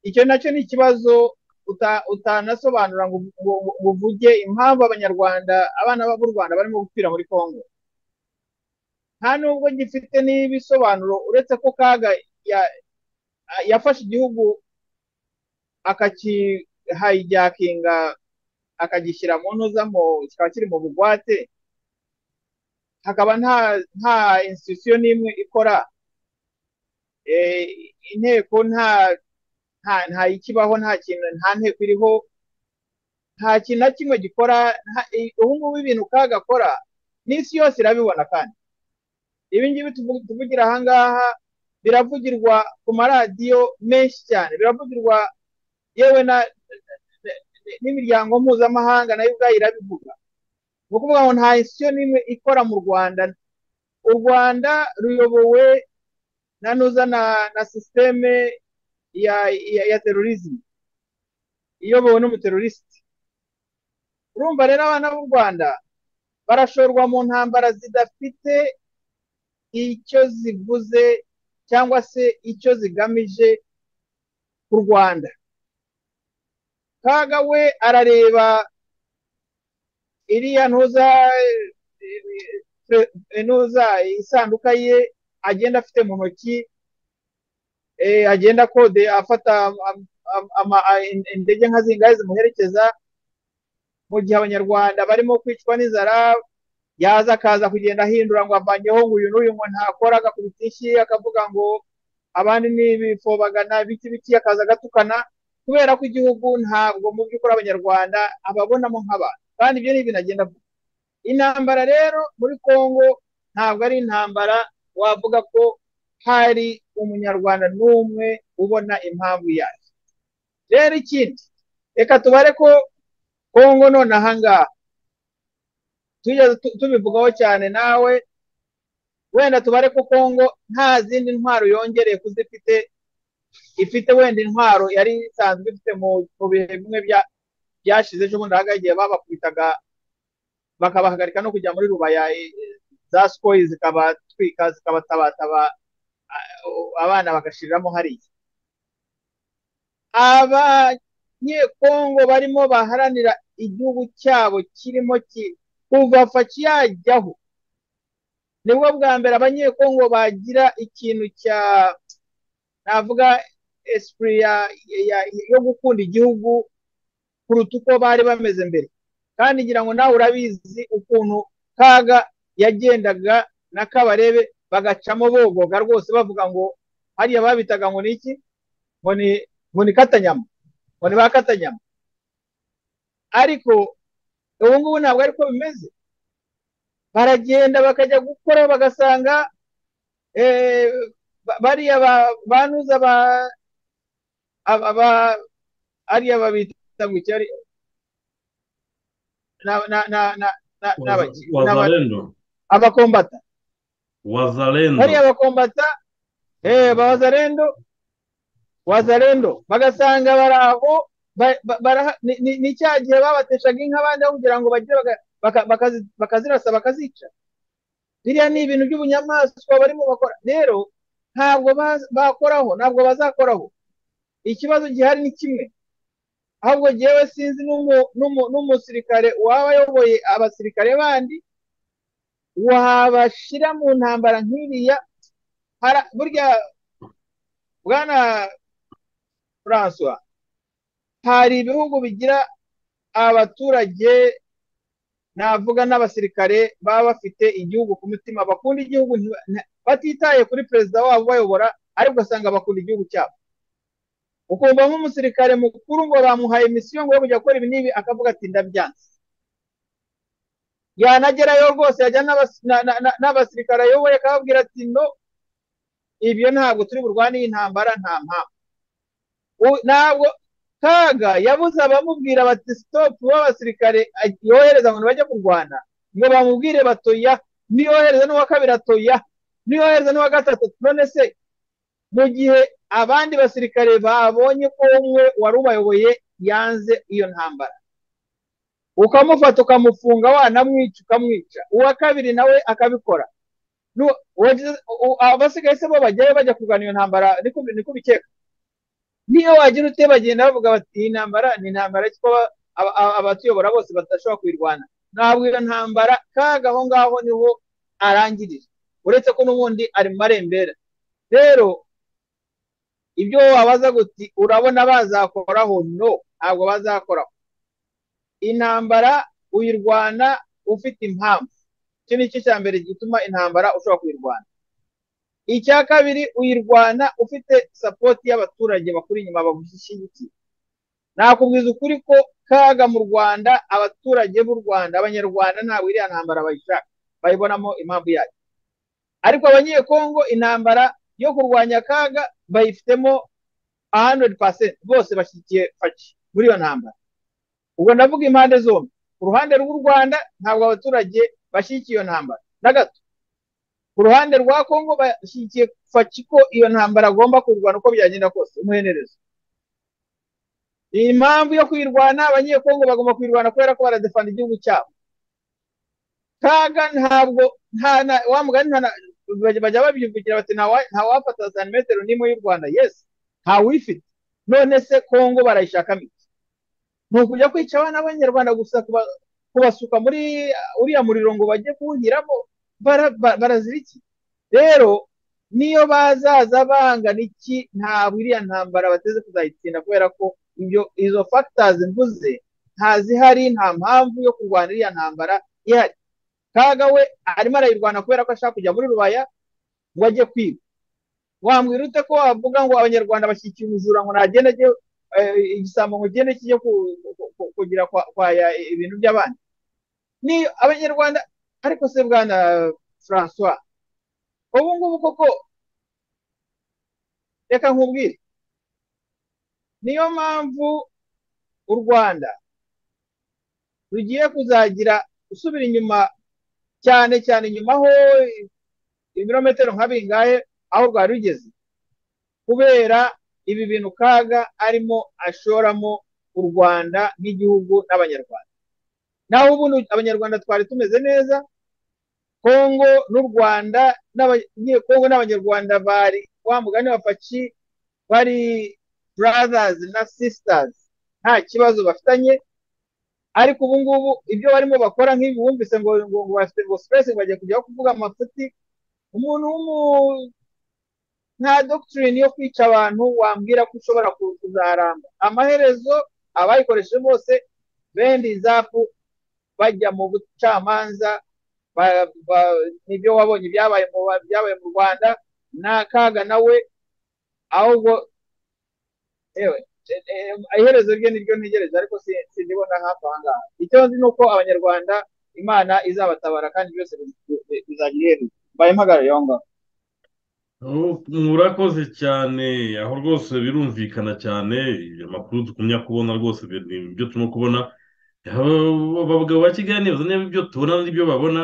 Speaker 4: icyo nacyo ni ikibazo utanasobanura ngo uvuge impamvu abanyarwanda abana b'u rwanda barimo gupfira muri congo nta nubwo gifite n'ibisobanuro uretse ko kaga yafashe igihugu akakihayijakinga akagishyira mu ntuzamo kikaba kiri mu bugwate hakaba nta institusiyo n'imwe ikora inteko nta nta ikibaho nta kintu nta nteko iriho nta kintu na kimwe gikora ubu ngubu ibintu kagakora n'isi yose irabibona kandi ibi ngibi tuvugira aha ngaha biravugirwa ku maradiyo menshi cyane biravugirwa yewe n'imiryango mpuzamahanga nayo ubwayo irabivuga ni ukuvuga ngo nta institusiyo n'imwe ikora mu rwanda u rwanda ruyobowe na nuza na sisiteme ya terorizmu iyobowe n'umuterorisite urumva rero abana b'u rwanda barashorwa mu ntambara zidafite icyo zivuze cyangwa se icyo zigamije ku rwanda kaga we arareba iriya ntuza isanduka ye agenda afite mu ntoki agenda kode afata indege nka zingahe zimuherekeza mu gihe abanyarwanda barimo kwicwa n'inzara yaza akaza kugenda ahindura ngo avangeho ngo uyu n'uyu ngo ntakora agakubita inshyi akavuga ngo abandi ni ibifobagana biki biki akaza agatukana kubera ko igihugu ntabwo mu by'ukuri abanyarwanda ababonamo nk'abantu kandi ibyo ni ibintu agenda avuga intambara rero muri congo ntabwo ari intambara wavuga ko hari umunyarwanda n'umwe ubona impamvu yayo rero ikindi reka tubare ko kongo none ahangaha tujya tubivugaho cyane nawe wenda tubare ko kongo nta zindi ntwaro yongereye kuzifite ifite wenda intwaro yari isanzwe ifite mu bihe bimwe byashize ejo bundi ahangaha igihe babakubitaga bakabahagarika no kujya muri rubaya za sikoyi zikabatwika zikabatabataba abana bagashiriramo hariya abanyekongo barimo baharanira igihugu cyabo kirimo kuva faci yajyaho nibwo bwa mbere abanyekongo bagira ikintu cya navuga esipuri yo gukunda igihugu kuruta uko bari bameze mbere kandi ngira ngo nawe urabizi ukuntu kaga yagendaga na kabarebe bagacamo bogoga rwose bavuga ngo hariya babitaga ngo ni iki ngo ni katanyama ngo ni ba katanyama ariko ubu ngubu ntabwo ariko bimeze baragenda bakajya gukora bagasanga bariya banuza aba ariya babita mu cyari
Speaker 3: wazalendo
Speaker 4: abakombata
Speaker 3: wazalendo
Speaker 4: bariya bakombata ba wazalendo wazalendo bagasanga bari aho ni cya gihe babateshaga inka abandi aho kugira ngo bagire bakazirasa bakazica biriya ni ibintu by'ubunyamaswa barimo bakora rero ntabwo bakoraho ntabwo bazakoraho ikibazo gihari ni kimwe ahubwo ngewe sinzi n'umusirikare waba ayoboye abasirikare bandi wabashyira mu ntambara nk'iriya burya bwana François hari ibihugu bigira abaturage navuga n'abasirikare baba bafite igihugu ku mutima bakunda igihugu batitaye kuri perezida wabo bayobora ariko ugasanga bakunda igihugu cyabo ukumva nk'umusirikare mukuru ngo bamuhaye misiyo ngo yo kujya gukora ibi n'ibi akavuga ati ndabyanze yanagerayo rwose yajya n'abasirikare ayoboye akababwira ati no ibyo ntabwo turi burwane y'intambara nta mpamvu ntabwo kaga yabuze abamubwira bati sitopu b'abasirikare yohereza ngo bajye kurwana ngo bamubwire batoya niyohereza n'uwa kabiri atoya niyohereza n'uwa gatatu none se mu gihe abandi basirikare babonye ko umwe wari ubayoboye yanze iyo ntambara ukamufata ukamufunga wanamwica ukamwica uwa kabiri nawe akabikora abasigaye se bo bajyayo bajya kurwana iyo ntambara niko bikeka niyo wagira ute bagenda bavuga bati iyi ntambara ni intambara kuko abatuyobora bose badashobora kuyirwana ntabwo iyo ntambara kaga aho ngaho niho arangirira uretse ko n'ubundi ari mu marembera rero ibyo wabaza guti urabona bazakoraho no ntabwo bazakoraho intambara uyirwana ufite impamvu iki ni cyo cya mbere gituma intambara ushobora kuyirwana icya kabiri uyirwana ufite sapoti y'abaturage bakuri inyuma bagushyigikiye nakubwiza ukuri ko kaga mu rwanda abaturage b'u rwanda abanyarwanda ntabwo iriya ntambara bayishaka bayibonamo impamvu yayo ariko abanyekongo intambara yo kurwanya kaga bayifitemo 100% bose bashyigikiye faki muri iyo ntambara ubwo ndavuga impande zombi ku ruhande rw'u rwanda ntabwo abaturage bashyigikiye iyo ntambara na gato ku ruhande rwa kongo bashyigikiye faki ko iyo ntambara agomba kurwana uko byagenda kose umuhenerezo iyi mpamvu yo kuyirwana abanyekongo bagomba kuyirwana kubera ko baradefanda igihugu cyabo kaga ntabwo nta wa mugani bajya babivugira bati nta wafata santimetero n'imwe y'u rwanda yesi ntawifite none se kongo barayishakamo iki ni ukujya kwica abana b'abanyarwanda gusa kubasuka muri uriya muriro ngo bajye kuwunyuramo baraziriki rero niyo bazaza bangana iki ntabwo iriya ntambara bateze kuzayitsinda kubera ko izo fagitazi mvuze ntazihari nta mpamvu yo kurwana iriya ntambara ihari kaga we arimo arayirwana kubera ko ashaka kujya muri rubaya ngo ajye kwiba wambwira ute ko wavuga ngo abanyarwanda bashyikiye ubujura ngo nagende ajye igisambo ngo kigende kijye kugira kwaya ibintu by'abandi ni abanyarwanda ariko se bwana francois ubu ngubu koko reka nkubwire niyo mpamvu u rwanda rugiye kuzagira usubira inyuma cyane cyane inyuma aho ibirometero nka bingahe aho rwari rugeze kubera ibi bintu kaga arimo ashoramo u rwanda nk'igihugu n'abanyarwanda naho ubundi abanyarwanda twari tumeze neza kongo n'u rwanda kongo n'abanyarwanda bari wa mugani wa paki bari burazazi na sisitazi nta kibazo bafitanye ariko ubu ngubu ibyo barimo bakora nk'ibi wumvise ngo ngo ngo sipesi bagiye kujyaho kuvuga amafuti umuntu w'umu nta dogitirine yo kwica abantu wambwira ko ushobora kuzaramba amaherezo abayikoresheje bose bendi zapu bajya mu bucamanza nibyo wabonye byabaye mu rwanda n'akaga nawe ahubwo ewe iherezo rye niryo ntegereza ariko sindibona hafi aha ngaha icyo nzi ni uko abanyarwanda imana izabatabara kandi byose bizagira iherezo mbaye mpagara yonga
Speaker 3: murakoze cyane aho rwose birumvikana cyane amakuru dukumya kubona rwose ni ibyo turimo kubona abagabo ba kigali niba ibyo tubona n'ibyo babona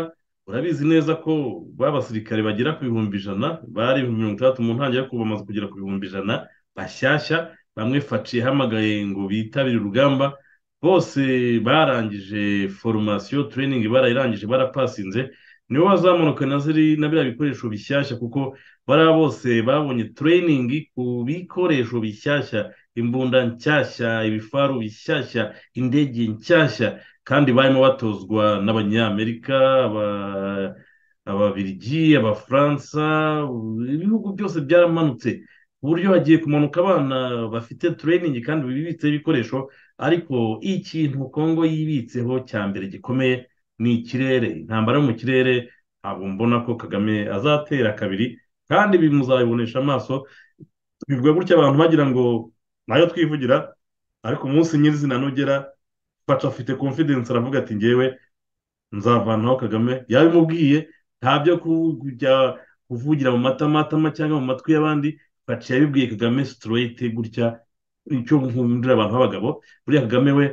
Speaker 3: urabizi neza ko babasirikare bagera ku bihumbi ijana bari mirongo itandatu mu ntangira kuba bamaze kugera ku bihumbi ijana bashyashya bamwe faci ihamagaye ngo bitabire urugamba bose barangije foromasiyo tureyiningi barayirangije barapasinze nibo bazamunuka na ziri na biriya bikoresho bishyashya kuko bariya bose babonye tureyiningi ku bikoresho bishyashya imbunda nshyashya ibifaru bishyashya indege nshyashya kandi barimo batozwa n'abanyamerika ababirigi abafaransa ibihugu byose byaramanutse ku buryo hagiye kumanuka abana bafite tureyiningi kandi bibitseho ibikoresho ariko ikintu kongo yibitseho cya mbere gikomeye ni ikirere intambara yo mu kirere ntabwo mbona ko kagame azatera kabiri kandi bimuzabibonesha amaso bivuga gutya abantu bagira ngo nayo twivugira ariko umunsi nyirizina nugera faca afite confidence aravuga ati ngewe nzavanaho kagame yabimubwiye ntabyo kujya kuvugira mu matamatama cyangwa mu matwi y'abandi faca yabibwiye kagame straight gutya icyo nkundira abantu b'abagabo buriya kagame we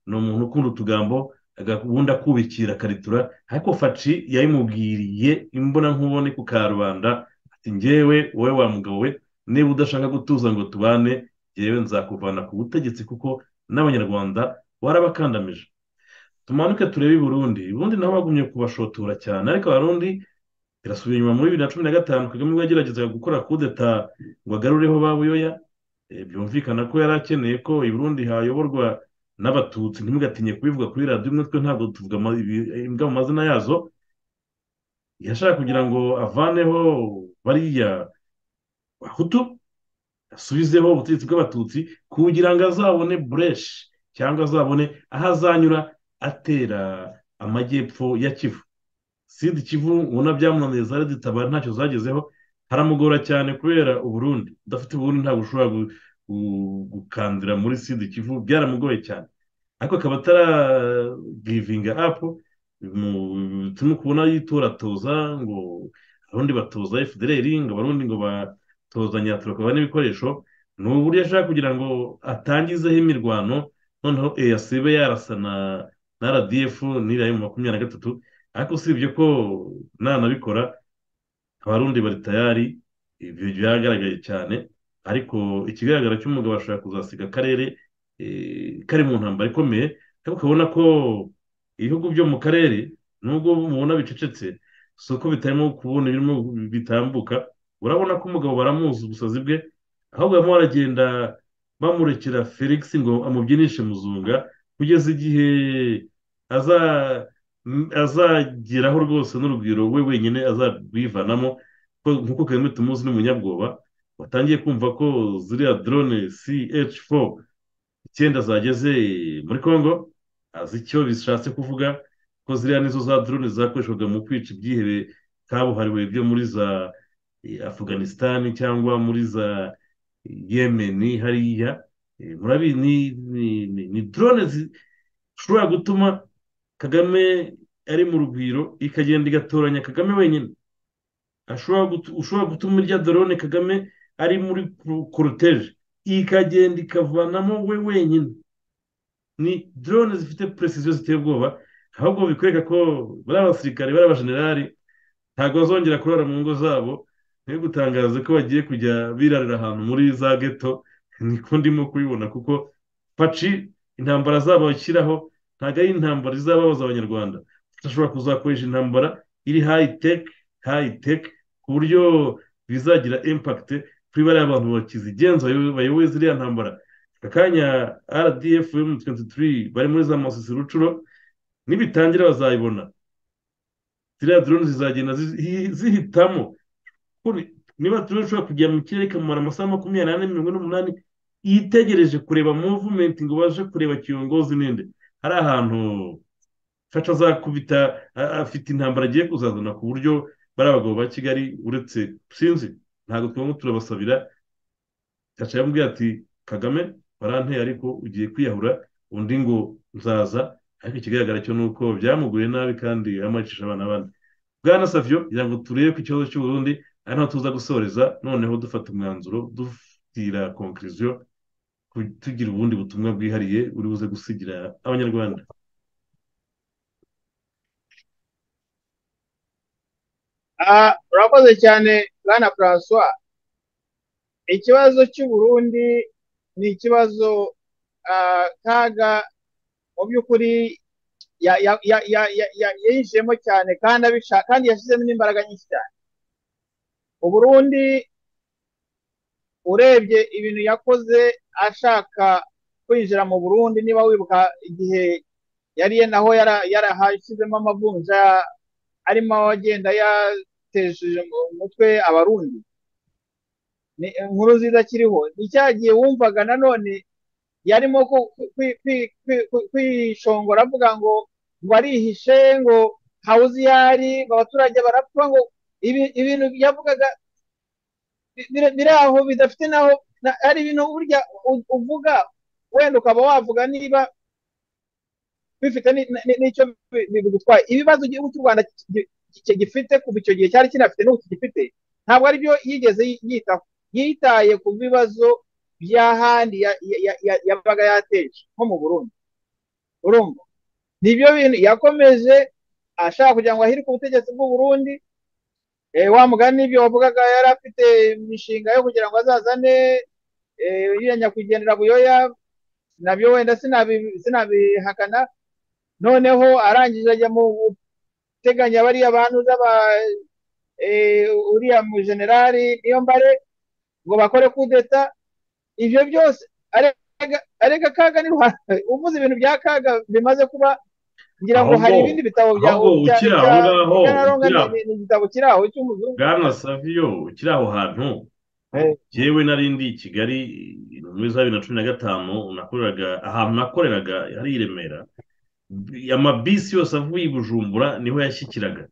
Speaker 3: ni umuntu ukunda utugambo ubundi akubikira akaritura ariko faci yayimubwiriye imbona nkubone ku karubanda ati ngewe wowe wa mugabo we niba udashaka gutuza ngo tubane ngewe nzakuvana ku butegetsi kuko n'abanyarwanda warabakandamije tumanuke turebe i burundi burundi nabo bagumye kubashotora cyane ariko abarundi irasubira inyuma muri bibiri na cumi na gatanu kagame ubwo yageragezaga gukora kudeta ngo agarureho ba buyoya byumvikana ko yari akeneye ko i burundi hayoborwa n'abatutsi ntimugatinye kubivuga kuri radiyo imwe twe ntabwo tuvuga imbwa mu mazina yazo yashaka kugira ngo avaneho bariya bahutu asubizeho ubutegetsi bw'abatutsi kugira ngo azabone bureshi cyangwa azabone aho azanyura atera amajyepfo ya kivu sida ikivu ubona byamunaniye zari zitabara ntacyo zagezeho haramugora cyane kubera uburundi udafite uburundi ntabwo ushobora gukandira muri sida ikivu byaramugoye cyane ariko akaba ataragivinga apu turimo kubona yitoratoza ngo abarundi batoza efudereri ngo abarundi ngo batozanya turakaba n'ibikoresho ni uburyo ashaka kugira ngo atangizeho imirwano noneho eyasibe yarasa na na radiyefu n'iriya mu makumyabiri na gatatu ariko usibye ko nanabikora abarundi bari tayari ibyo byagaragaye cyane ariko ikigaragara cy'umugabo ashobora kuzasiga akarere kari mu ntambaro ikomeye ariko ukabona ko ibihugu byo mu karere nubwo mubona bicecetse si uko bitarimo kubona birimo bitambuka urabona ko umugabo baramuzi ubusazi bwe ahubwo barimo baragenda bamurekera felix ngo amubyinishe muzunga kugeza igihe azageraho rwose n'urugwiro we wenyine azarwivanamo nk'uko kagame tumuzi n'umunyabwoba watangiye kumva ko ziriya drone ch4 icyenda zageze muri congo azi icyo bishatse kuvuga ko ziriya nizo za drone zakoreshwaga mu kwica ibyihebe kabuhariwe byo muri za afganisitani cyangwa muri za yemeni hariya murabizi ni drone zishobora gutuma kagame ari mu rugwiro ikagenda igatoranya kagame wenyine ushobora gutuma irya dorone kagame ari muri koroteje ikagenda ikavanamo we wenyine ni dorone zifite peresiziyo ziteye ubwoba ahubwo bikwereka ko bariya basirikare bariya bajenerali ntabwo bazongera kurara mu ngo zabo niyo gutangaza ko bagiye kujya birarira ahantu muri za geto niko ndimo kubibona kuko paci intambara zabo bashyiraho ntabwo ari intambara izababaza abanyarwanda tudashobora kuzakoresha intambara iri hayi teki hayi teki ku buryo bizagira impakite kuri bariya abantu bakizigenza bayoboye ziriya ntambara aka kanya rdf mu twenti turi bari muri za masisi rucuro nibitangira bazayibona ziriya drone zizagenda zihitamo niba turere ushobora kujya mu kirere ikamara amasaha makumyabiri n'ane mirongo n'umunani yitegereje kureba muvumenti ngo baje kureba kiyongozi ninde hari ahantu faca azakubita afite intambara agiye kuzazana ku buryo bari abagabo ba kigali uretse sinzi ntabwo twaba turabasabira gaca yamubwira ati kagame parante ariko ugiye kwiyahura undi ngo nzaza ariko ikigaragara cyo ni uko byamuguye nabi kandi yamucisha abana bane bwana savyo kugira ngo turebe ku kibazo cy'uburundi ari naho tuza gusoreza noneho dufata umwanzuro dufitira konkiriziyo tugira ubundi butumwa bwihariye buri buze gusigira abanyarwanda
Speaker 4: urakoze cyane bwana francois ikibazo cy'uburundi ni ikibazo kaga mu by'ukuri yayijemo cyane kandi abishaka kandi yashyizemo n'imbaraga nyinshi cyane uburundi urebye ibintu yakoze ashaka kwinjira mu burundi niba wibuka igihe yariye naho yarahashyizemo amavunja arimo agenda yatejeje mu mutwe abarundi inkuru nziza kiriho ni cyagiye wumvaga nanone yarimo kwishongora avuga ngo ngo arihishe ngo hawuze iyo ari abaturage barapfa ngo ibintu yavugaga biri aho bidafite naho hari ibintu burya uvuga wenda ukaba wavuga niba bifite n'icyo bigutwaye ibibazo igihugu cy'u rwanda gifite kuva icyo gihe cyari kinafite n'ubu kigifite ntabwo ari byo yigeze yitaho yitaye ku bibazo by'ahandi yabaga yateje nko mu burundi urumva nibyo bintu yakomeje ashaka kugira ngo ahirike ubutegetsi bw'uburundi wa mugani ibyo wavugaga yari afite imishinga yo kugira ngo azazane iriya nyakwigendera buyoya nabyo wenda sinabihakana noneho arangije ajya mu guteganya bariya bantu z'aba uriya mujenerali niyo mbare ngo bakore kudeta ibyo byose arega kaga ni ruhande uvuze ibintu bya kaga bimaze kuba ngira ngo hari ibindi bitabo byawe ni igitabo kiri aho cy'umuzungu
Speaker 3: bwana saviyo kiri aho hantu yewe nari ndi i kigali muri za bibiri na cumi na gatanu nakoreraga ahantu nakoreraga hari i remera amabisi yose avuye i bujumbura niho yashyikiraga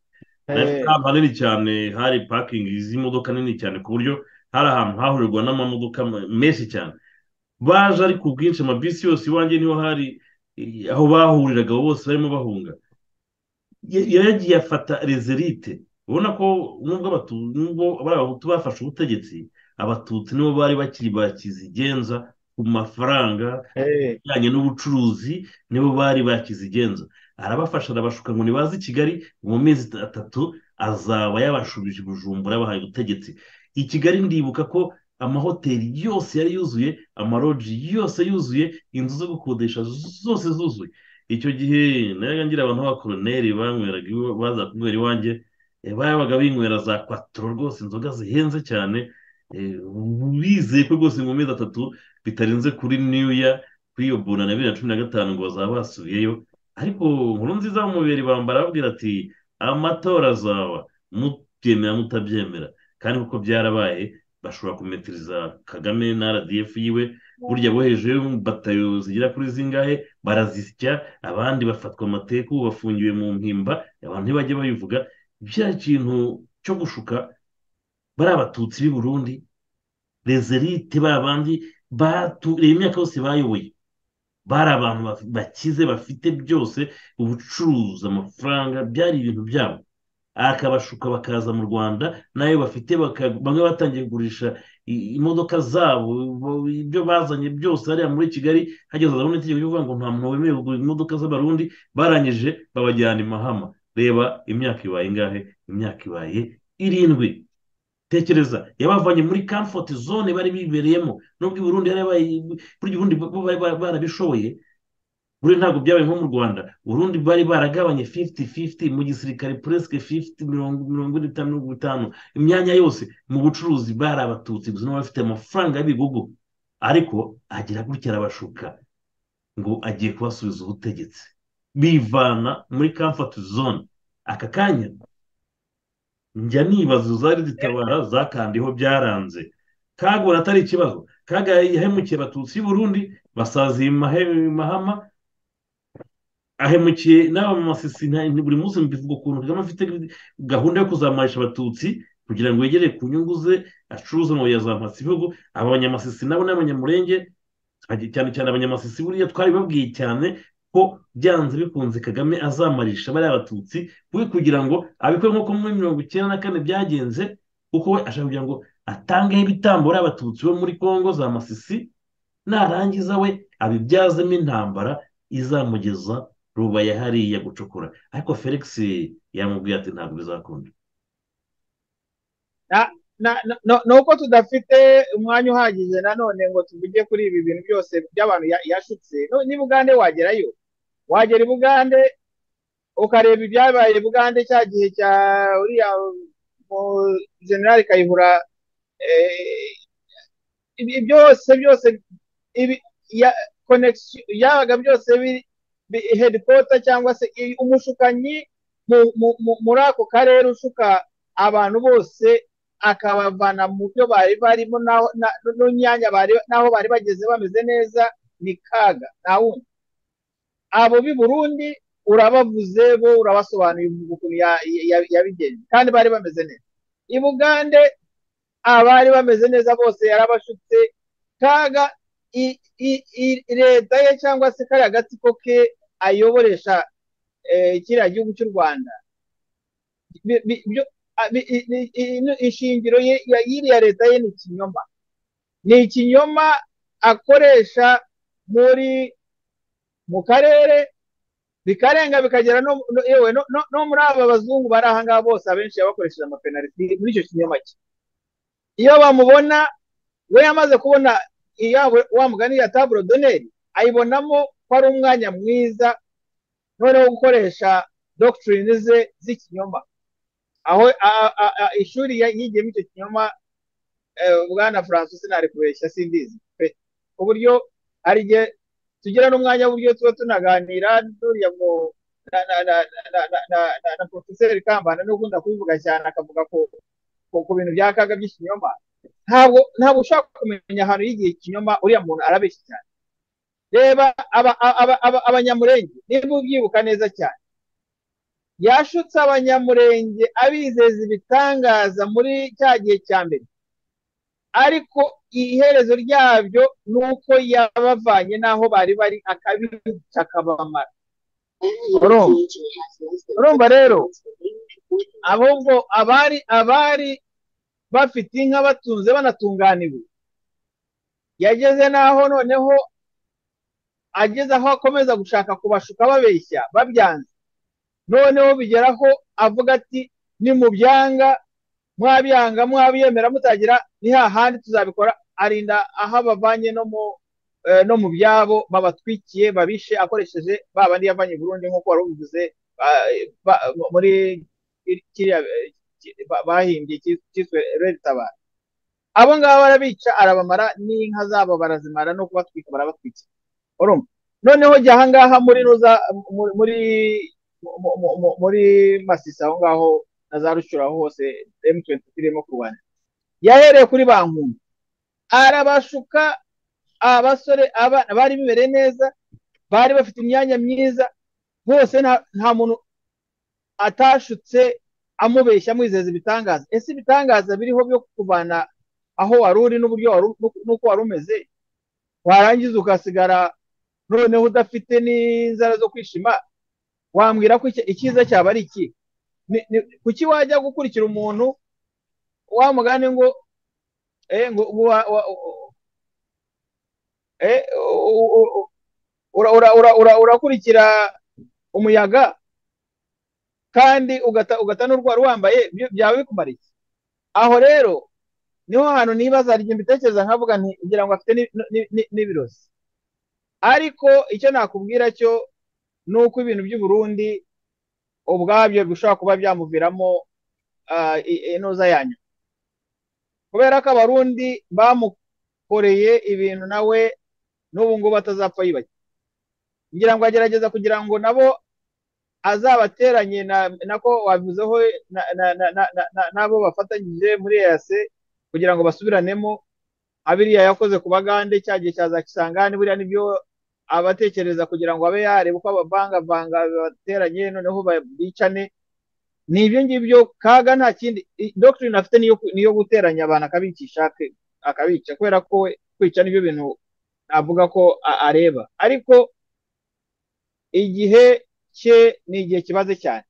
Speaker 3: ahantu hanini cyane hari pakingi z'imodoka nini cyane ku buryo hari ahantu hahurirwa n'amamodoka menshi cyane baje ari ku bwinshi amabisi yose iwanjye niho hari aho bahuriraga bose barimo bahunga yagiye afata rezerite ubona ko nubwo abahutu bafashe ubutegetsi abatutsi nibo bari bakiri bakizigenza ku mafaranga ajyanye n'ubucuruzi nibo bari bakizigenza arabafasha arabashuka ngo nibaze i kigali mu mezi atatu azaba yabashubije bujumbura yabahaye ubutegetsi i kigali ndibuka ko amahoteli yose yari yuzuye amaroji yose yuzuye inzu zo gukodesha zose zuzuye icyo gihe nayo ngira abantu b'abakoroneri banyweraga baza kunywera iwanjye babaga binywera za kwaturo rwose inzoga zihenze cyane bizeye ko rwose mu mezi atatu bitarenze kuri niya kuri iyo bona na bibiri na cumi na gatanu ngo bazaba basubiyeyo ariko nkuru nziza w'umubiri bambara arababwira ati amatora azaba mubyemera mutabyemera kandi kuko byarabaye bashobora kumetiriza kagame na rdf yiwe burya bo hejuru batayo zigera kuri zingahe barazisya abandi bafatwa amateku bafungiwe mu mpimba abantu ntibajye babivuga bya kintu cyo gushuka bari abatutsi b'i burundi rezerite ba bandi baturiye imyaka yose bayoboye bari abantu bakize bafite byose ubucuruzi amafaranga byari ibintu byabo akabashuka bakaza mu rwanda nayo bafite bamwe batangiye kugurisha imodoka zabo ibyo bazanye byose hariya muri kigali hageze azabona itegeko rivuga ngo nta muntu wemerewe kugura imodoka z'abarundi barangije babajyana imahama reba imyaka ibaye ingahe imyaka ibaye irindwi tekereza yabavanye muri kamfoti zone bari bibereyemo nubwo i burundi burya ubundi barabishoboye buriya ntabwo byabaye nko mu rwanda urundi bari baragabanye fifiti fifiti mu gisirikare puresike fifiti mirongo ine itanu mirongo itanu imyanya yose mu bucuruzi bari abatutsi gusa n'abafite amafaranga y'ibigugu ariko agira gutya arabashuka ngo agiye kubasubiza ubutegetsi bivana muri kamfati zone aka kanya njya nibaza zari zitabara zakandiho byaranze kagura atari ikibazo kaga yahemukiye abatutsi y'uburundi basaziye mahama ahemukiye n'aba masisi buri munsi mbivuga ukuntu kagame afite gahunda yo kuzamurisha abatutsi kugira ngo yegere ku nyungu ze acuruza amabuye ya za mpatsibihugu abanyamasisi nabo n'abanyamurenge cyane cyane abanyamasisi buriya twari babwiye cyane ko byanze bikunze kagame azamarisha bariya abatutsi we kugira ngo abikore nk'uko muri mirongo icyenda na kane byagenze kuko we ashaka kugira ngo atangeho ibitambo bariya abatutsi bo muri kongo za masisi narangiza we abibyazemo intambara izamugeza rubaya hariya gucukura ariko felix yamubwiye ati ntabwo bizakunda
Speaker 4: ni uko tudafite umwanya uhagije nanone ngo tuvuge kuri ibi bintu byose by'abantu yashutse niba ugande wagerayo wagera i bugande ukareba ibyabaye i bugande cya gihe cya uriya generali kayihura byose byose yabaga byose hedikota cyangwa se umushukanyi muri ako karere ushuka abantu bose akabavana mu byo bari barimo n'imyanya n'aho bari bageze bameze neza ni kaga nta wundi abo b'i burundi urabavuze bo urabasobanuye ukuntu yabigenje kandi bari bameze neza i bugande abari bameze neza bose yarabashutse kaga leta ye cyangwa se kariya gatsiko ke ayoboresha kiriya gihugu cy'u rwanda ishingiro y'iriya leta ye ni ikinyoma ni ikinyoma akoresha muri mu karere bikarenga bikagera yewe no muri aba bazungu bari aha ngaha bose abenshi yabakoresheje amapenaliti muri icyo kinyoma cye iyo bamubona we yamaze kubona wa mugani ya taburo doneri ayibonamo ko ari umwanya mwiza noneho gukoresha dogitirine ze z'ikinyoma aho ishuri yigiyemo icyo kinyoma bwana francis nari kubeshya simbizi pe ku buryo hari igihe tugira n'umwanya w'uburyo tuba tunaganira n'uriya mu na porofeseri kambana n'ubwo ndakubivuga cyane akavuga ku bintu bya kaga by'ikinyoma ntabwo ntabwo ushaka kumenya ahantu y'igihe ikinyoma uriya muntu arabeshya cyane reba abanyamurenge niba ubyibuka neza cyane yashutse abanyamurenge abizeza ibitangaza muri cya gihe cya mbere ariko iherezo ryabyo ni uko yabavanye n'aho bari bari akabica akabamara urumva rero ahubwo abari abari bafite inka batunze banatunganiwe yageze n'aho noneho ageze aho akomeza gushaka kubashuka babeshya babyanze noneho bigeraho avuga ati ni mu byanga mwabyanga mwabyemera mutagira ni hahandi tuzabikora arinda aho abavanye no mu byabo babatwikiye babishe akoresheje ba bandi yavanye burundu nk'uko wari ubivuze muri kiriya bahimbye cyitwa tabara abo ngabo barabica arabamara n'inka zabo barazimara no kubatwika barabatwikira noneho jya aha ngaha muri muri muri masisi aho ngaho na za rucura aho hose M23 irimo kurwana yahereye kuri ba nkunzi arabashuka abasore abana bari bibereye neza bari bafite imyanya myiza bose nta muntu atashutse amubeshya amwizeza ibitangaza ese ibitangaza biriho byo kuvana aho wari uri n'uburyo n'uko wari umeze warangiza ugasigara noneho udafite n'inzara zo kwishima wambwira ko icyiza cyaba ari iki kuki wajya gukurikira umuntu wamugane ngo urakurikira umuyaga kandi ugata n'urwara wambaye byaba bikumara iki aho rero niho hantu nibaza igihe mbitekereza nkavuga ngira ngo afite n'ibirozi ariko icyo nakubwira cyo ni uko ibintu by'i Burundi ubwabyo bishobora kuba byamuviramo inoza yanyu kubera ko abarundi bamukoreye ibintu nawe n'ubu ngubu atazapfa yibajya ngira ngo agerageza kugira ngo nabo azabateranye nako wabivuzeho n'abo bafatanyije muri eyase kugira ngo basubiranemo abiriya yakoze ku bagande cya gihe cya za kisangani buriya nibyo abatekereza kugira ngo abe yareba uko abavangavanga bateranye noneho bicane ni ibyo ngibyo kaga nta kindi dogitirine afite niyo guteranya abantu akabicisha akabica kubera ko kwica n'ibyo bintu navuga ko areba ariko igihe cye ni igihe kibaze cyane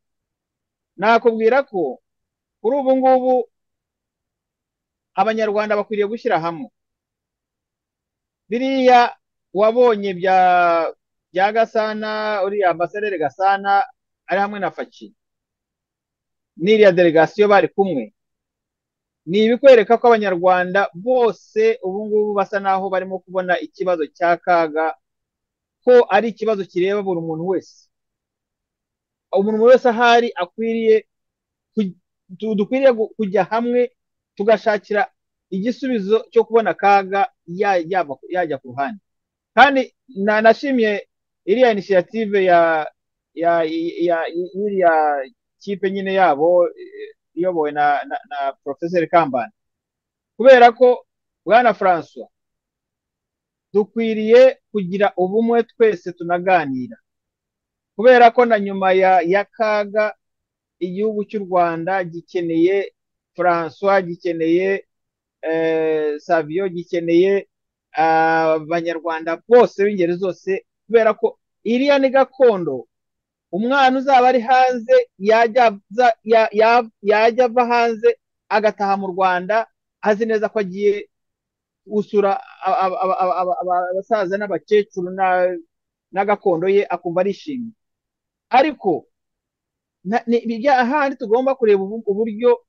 Speaker 4: nakubwira ko kuri ubu ngubu abanyarwanda bakwiriye gushyira hamwe biriya wabonye bya gasana uriya ambasaderi gasana ari hamwe na faki n'iriya delegasiyo bari kumwe ni ibikwereka ko abanyarwanda bose ubu ngubu basa naho barimo kubona ikibazo cya kaga ko ari ikibazo kireba buri muntu wese umuntu wese ahari akwiriye dukwiriye kujya hamwe tugashakira igisubizo cyo kubona akaga yajya ku ruhande kandi nanashimye iriya inisiyative y'iriya kipe nyine yabo iyobowe na na porofeseri kambani kubera ko bwana francois dukwiriye kugira ubumwe twese tunaganira kubera ko na nyuma ya kaga igihugu cy'u rwanda gikeneye francois gikeneye savio gikeneye abanyarwanda bose b'ingeri zose kubera ko iriya ni gakondo umwana uzaba ari hanze yajya ava hanze agataha mu rwanda azi neza ko agiye gusura abasaza n'abakecuru n'agakondo ye akumva arishimye ariko ahandi tugomba kureba uburyo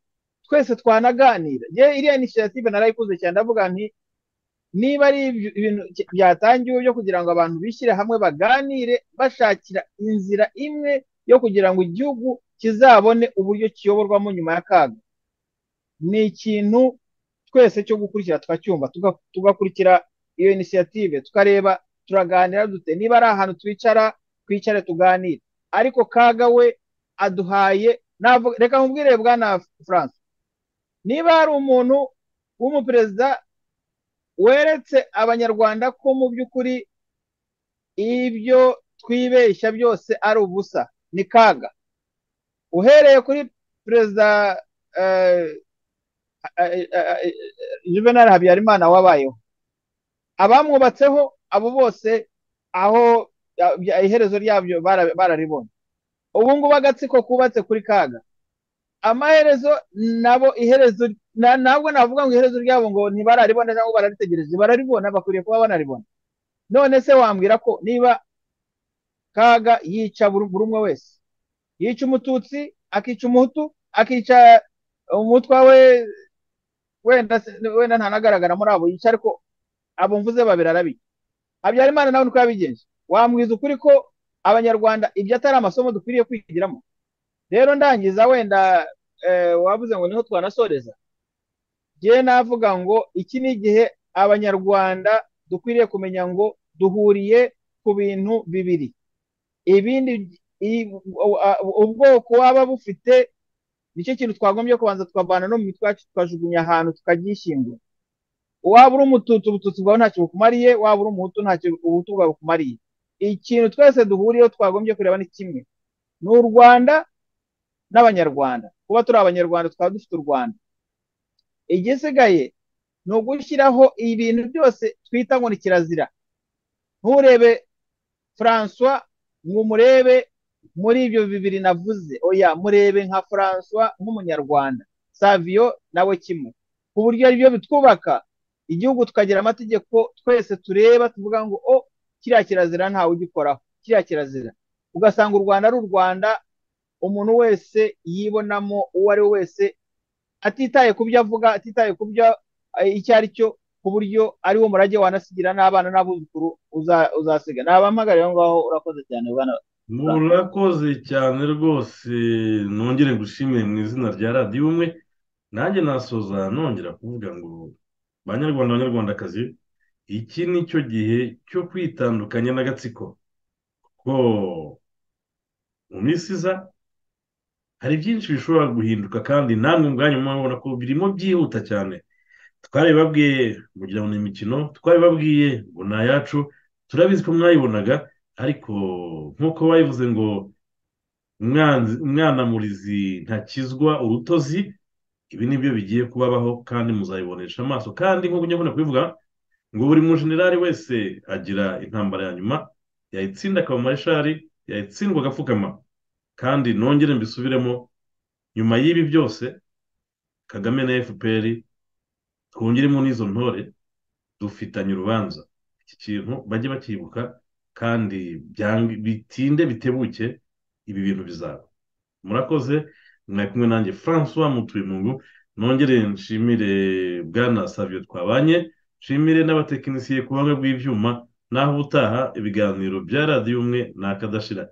Speaker 4: twese twanaganira iriya inisiyative narayikuze cyane ndavuga nti niba ari ibintu byatangiwe byo kugira ngo abantu bishyire hamwe baganire bashakira inzira imwe yo kugira ngo igihugu kizabone uburyo kiyoborwamo nyuma ya kaga ni ikintu twese cyo gukurikira tukacyumva tugakurikira iyo inisiyative tukareba turaganira dute niba ari ahantu twicara twicare tuganire ariko kaga we aduhaye reka nkubwire bwana france niba hari umuntu w'umuperezida weretse abanyarwanda ko mu by'ukuri ibyo twibeshya byose ari ubusa ni kaga uhereye kuri perezida juvenal habyarimana wabayeho abamwubatseho abo bose aho iherezo ryabyo bararibonye ubu ngubu agatsiko kubatse kuri kaga amaherezo nabo iherezo ntabwo navuga ngo iherezo ryabo ngo ntibararibona cyangwa bararitegereje bararibona bakwiriye kuba banaribona none se wambwira ko niba kaga yica buri umwe wese yica umututsi akica umuhutu akica umutwa we wenda ntanagaragara muri abo yica ariko abo mvuze babiri arabica habyarimana nawe uko yabigenje wambwiza ukuri ko abanyarwanda ibyo atari amasomo dukwiriye kwigiramo rero ndangiza wenda wavuze ngo niho twanasoreza ngewe navuga ngo iki ni igihe abanyarwanda dukwiriye kumenya ngo duhuriye ku bintu bibiri ibindi ubwoko waba bufite nicyo kintu twagombye kubanza tukavana no mu mitwe yacu tukajugunya ahantu tukabyishyingura waba uri umututsi ubututsi bwawe ntacyo bukumariye waba uri umuhutu ntacyo ubuhutu bwawe bukumariye ikintu twese duhuriyeho twagombye kureba ni kimwe ni u rwanda n'abanyarwanda kuba turi abanyarwanda twaba dufite u rwanda igisigaye ni ugushyiraho ibintu byose twita ngo ni kirazira nturebe francois ngo murebe muri ibyo bibiri navuze oya murebe nka francois nk'umunyarwanda savio nawe kimwe ku buryo aribyo bitwubaka igihugu tukagira amategeko twese tureba tuvuga ngo o kiriya kirazira ntawe ugikoraho kiriya kirazira ugasanga u rwanda ari u rwanda umuntu wese yibonamo uwo ari we wese atitaye ku byo avuga atitaye ku byo icyo ari cyo ku buryo ari wo murage wanasigira n'abana n'abuzukuru uzasiga ntabampagare aho ngaho urakoze cyane bwana
Speaker 3: murakoze cyane rwose nongere gushimire mu izina rya radiyo umwe nanjye nasoza nongera kuvuga ngo banyarwanda banyarwandakazi iki ni cyo gihe cyo kwitandukanya n'agatsiko kuko mu minsi iza hari byinshi bishobora guhinduka kandi namwe ubwanyu murabona ko birimo byihuta cyane twaribabwiye kugira ngo ni imikino twaribabwiye ngo ni ayacu turabizi ko mwayibonaga ariko nk'uko bayivuze ngo umwana murizi ntakizwa urutozi ibi ni byo bigiye kubabaho kandi muzayibonesha amaso kandi nk'uko nyabona kubivuga ngo buri mujenerali wese agira intambara ya nyuma yayitsinda akaba mareshali yayitsindwa agapfukama kandi nongere mbisubiremo nyuma y'ibi byose kagame na fpr twongeremo n'izo ntore dufitanye urubanza iki kintu bajye bakibuka kandi bitinde bitebuke ibi bintu bizaba murakoze mwari kumwe nanjye francois mutuyemungu nongere nshimire bwana savio twabanye nshimire n'abatekinisiye ku buhanga bw'ibyuma naho ubutaha ibiganiro bya radiyo umwe ni akadashira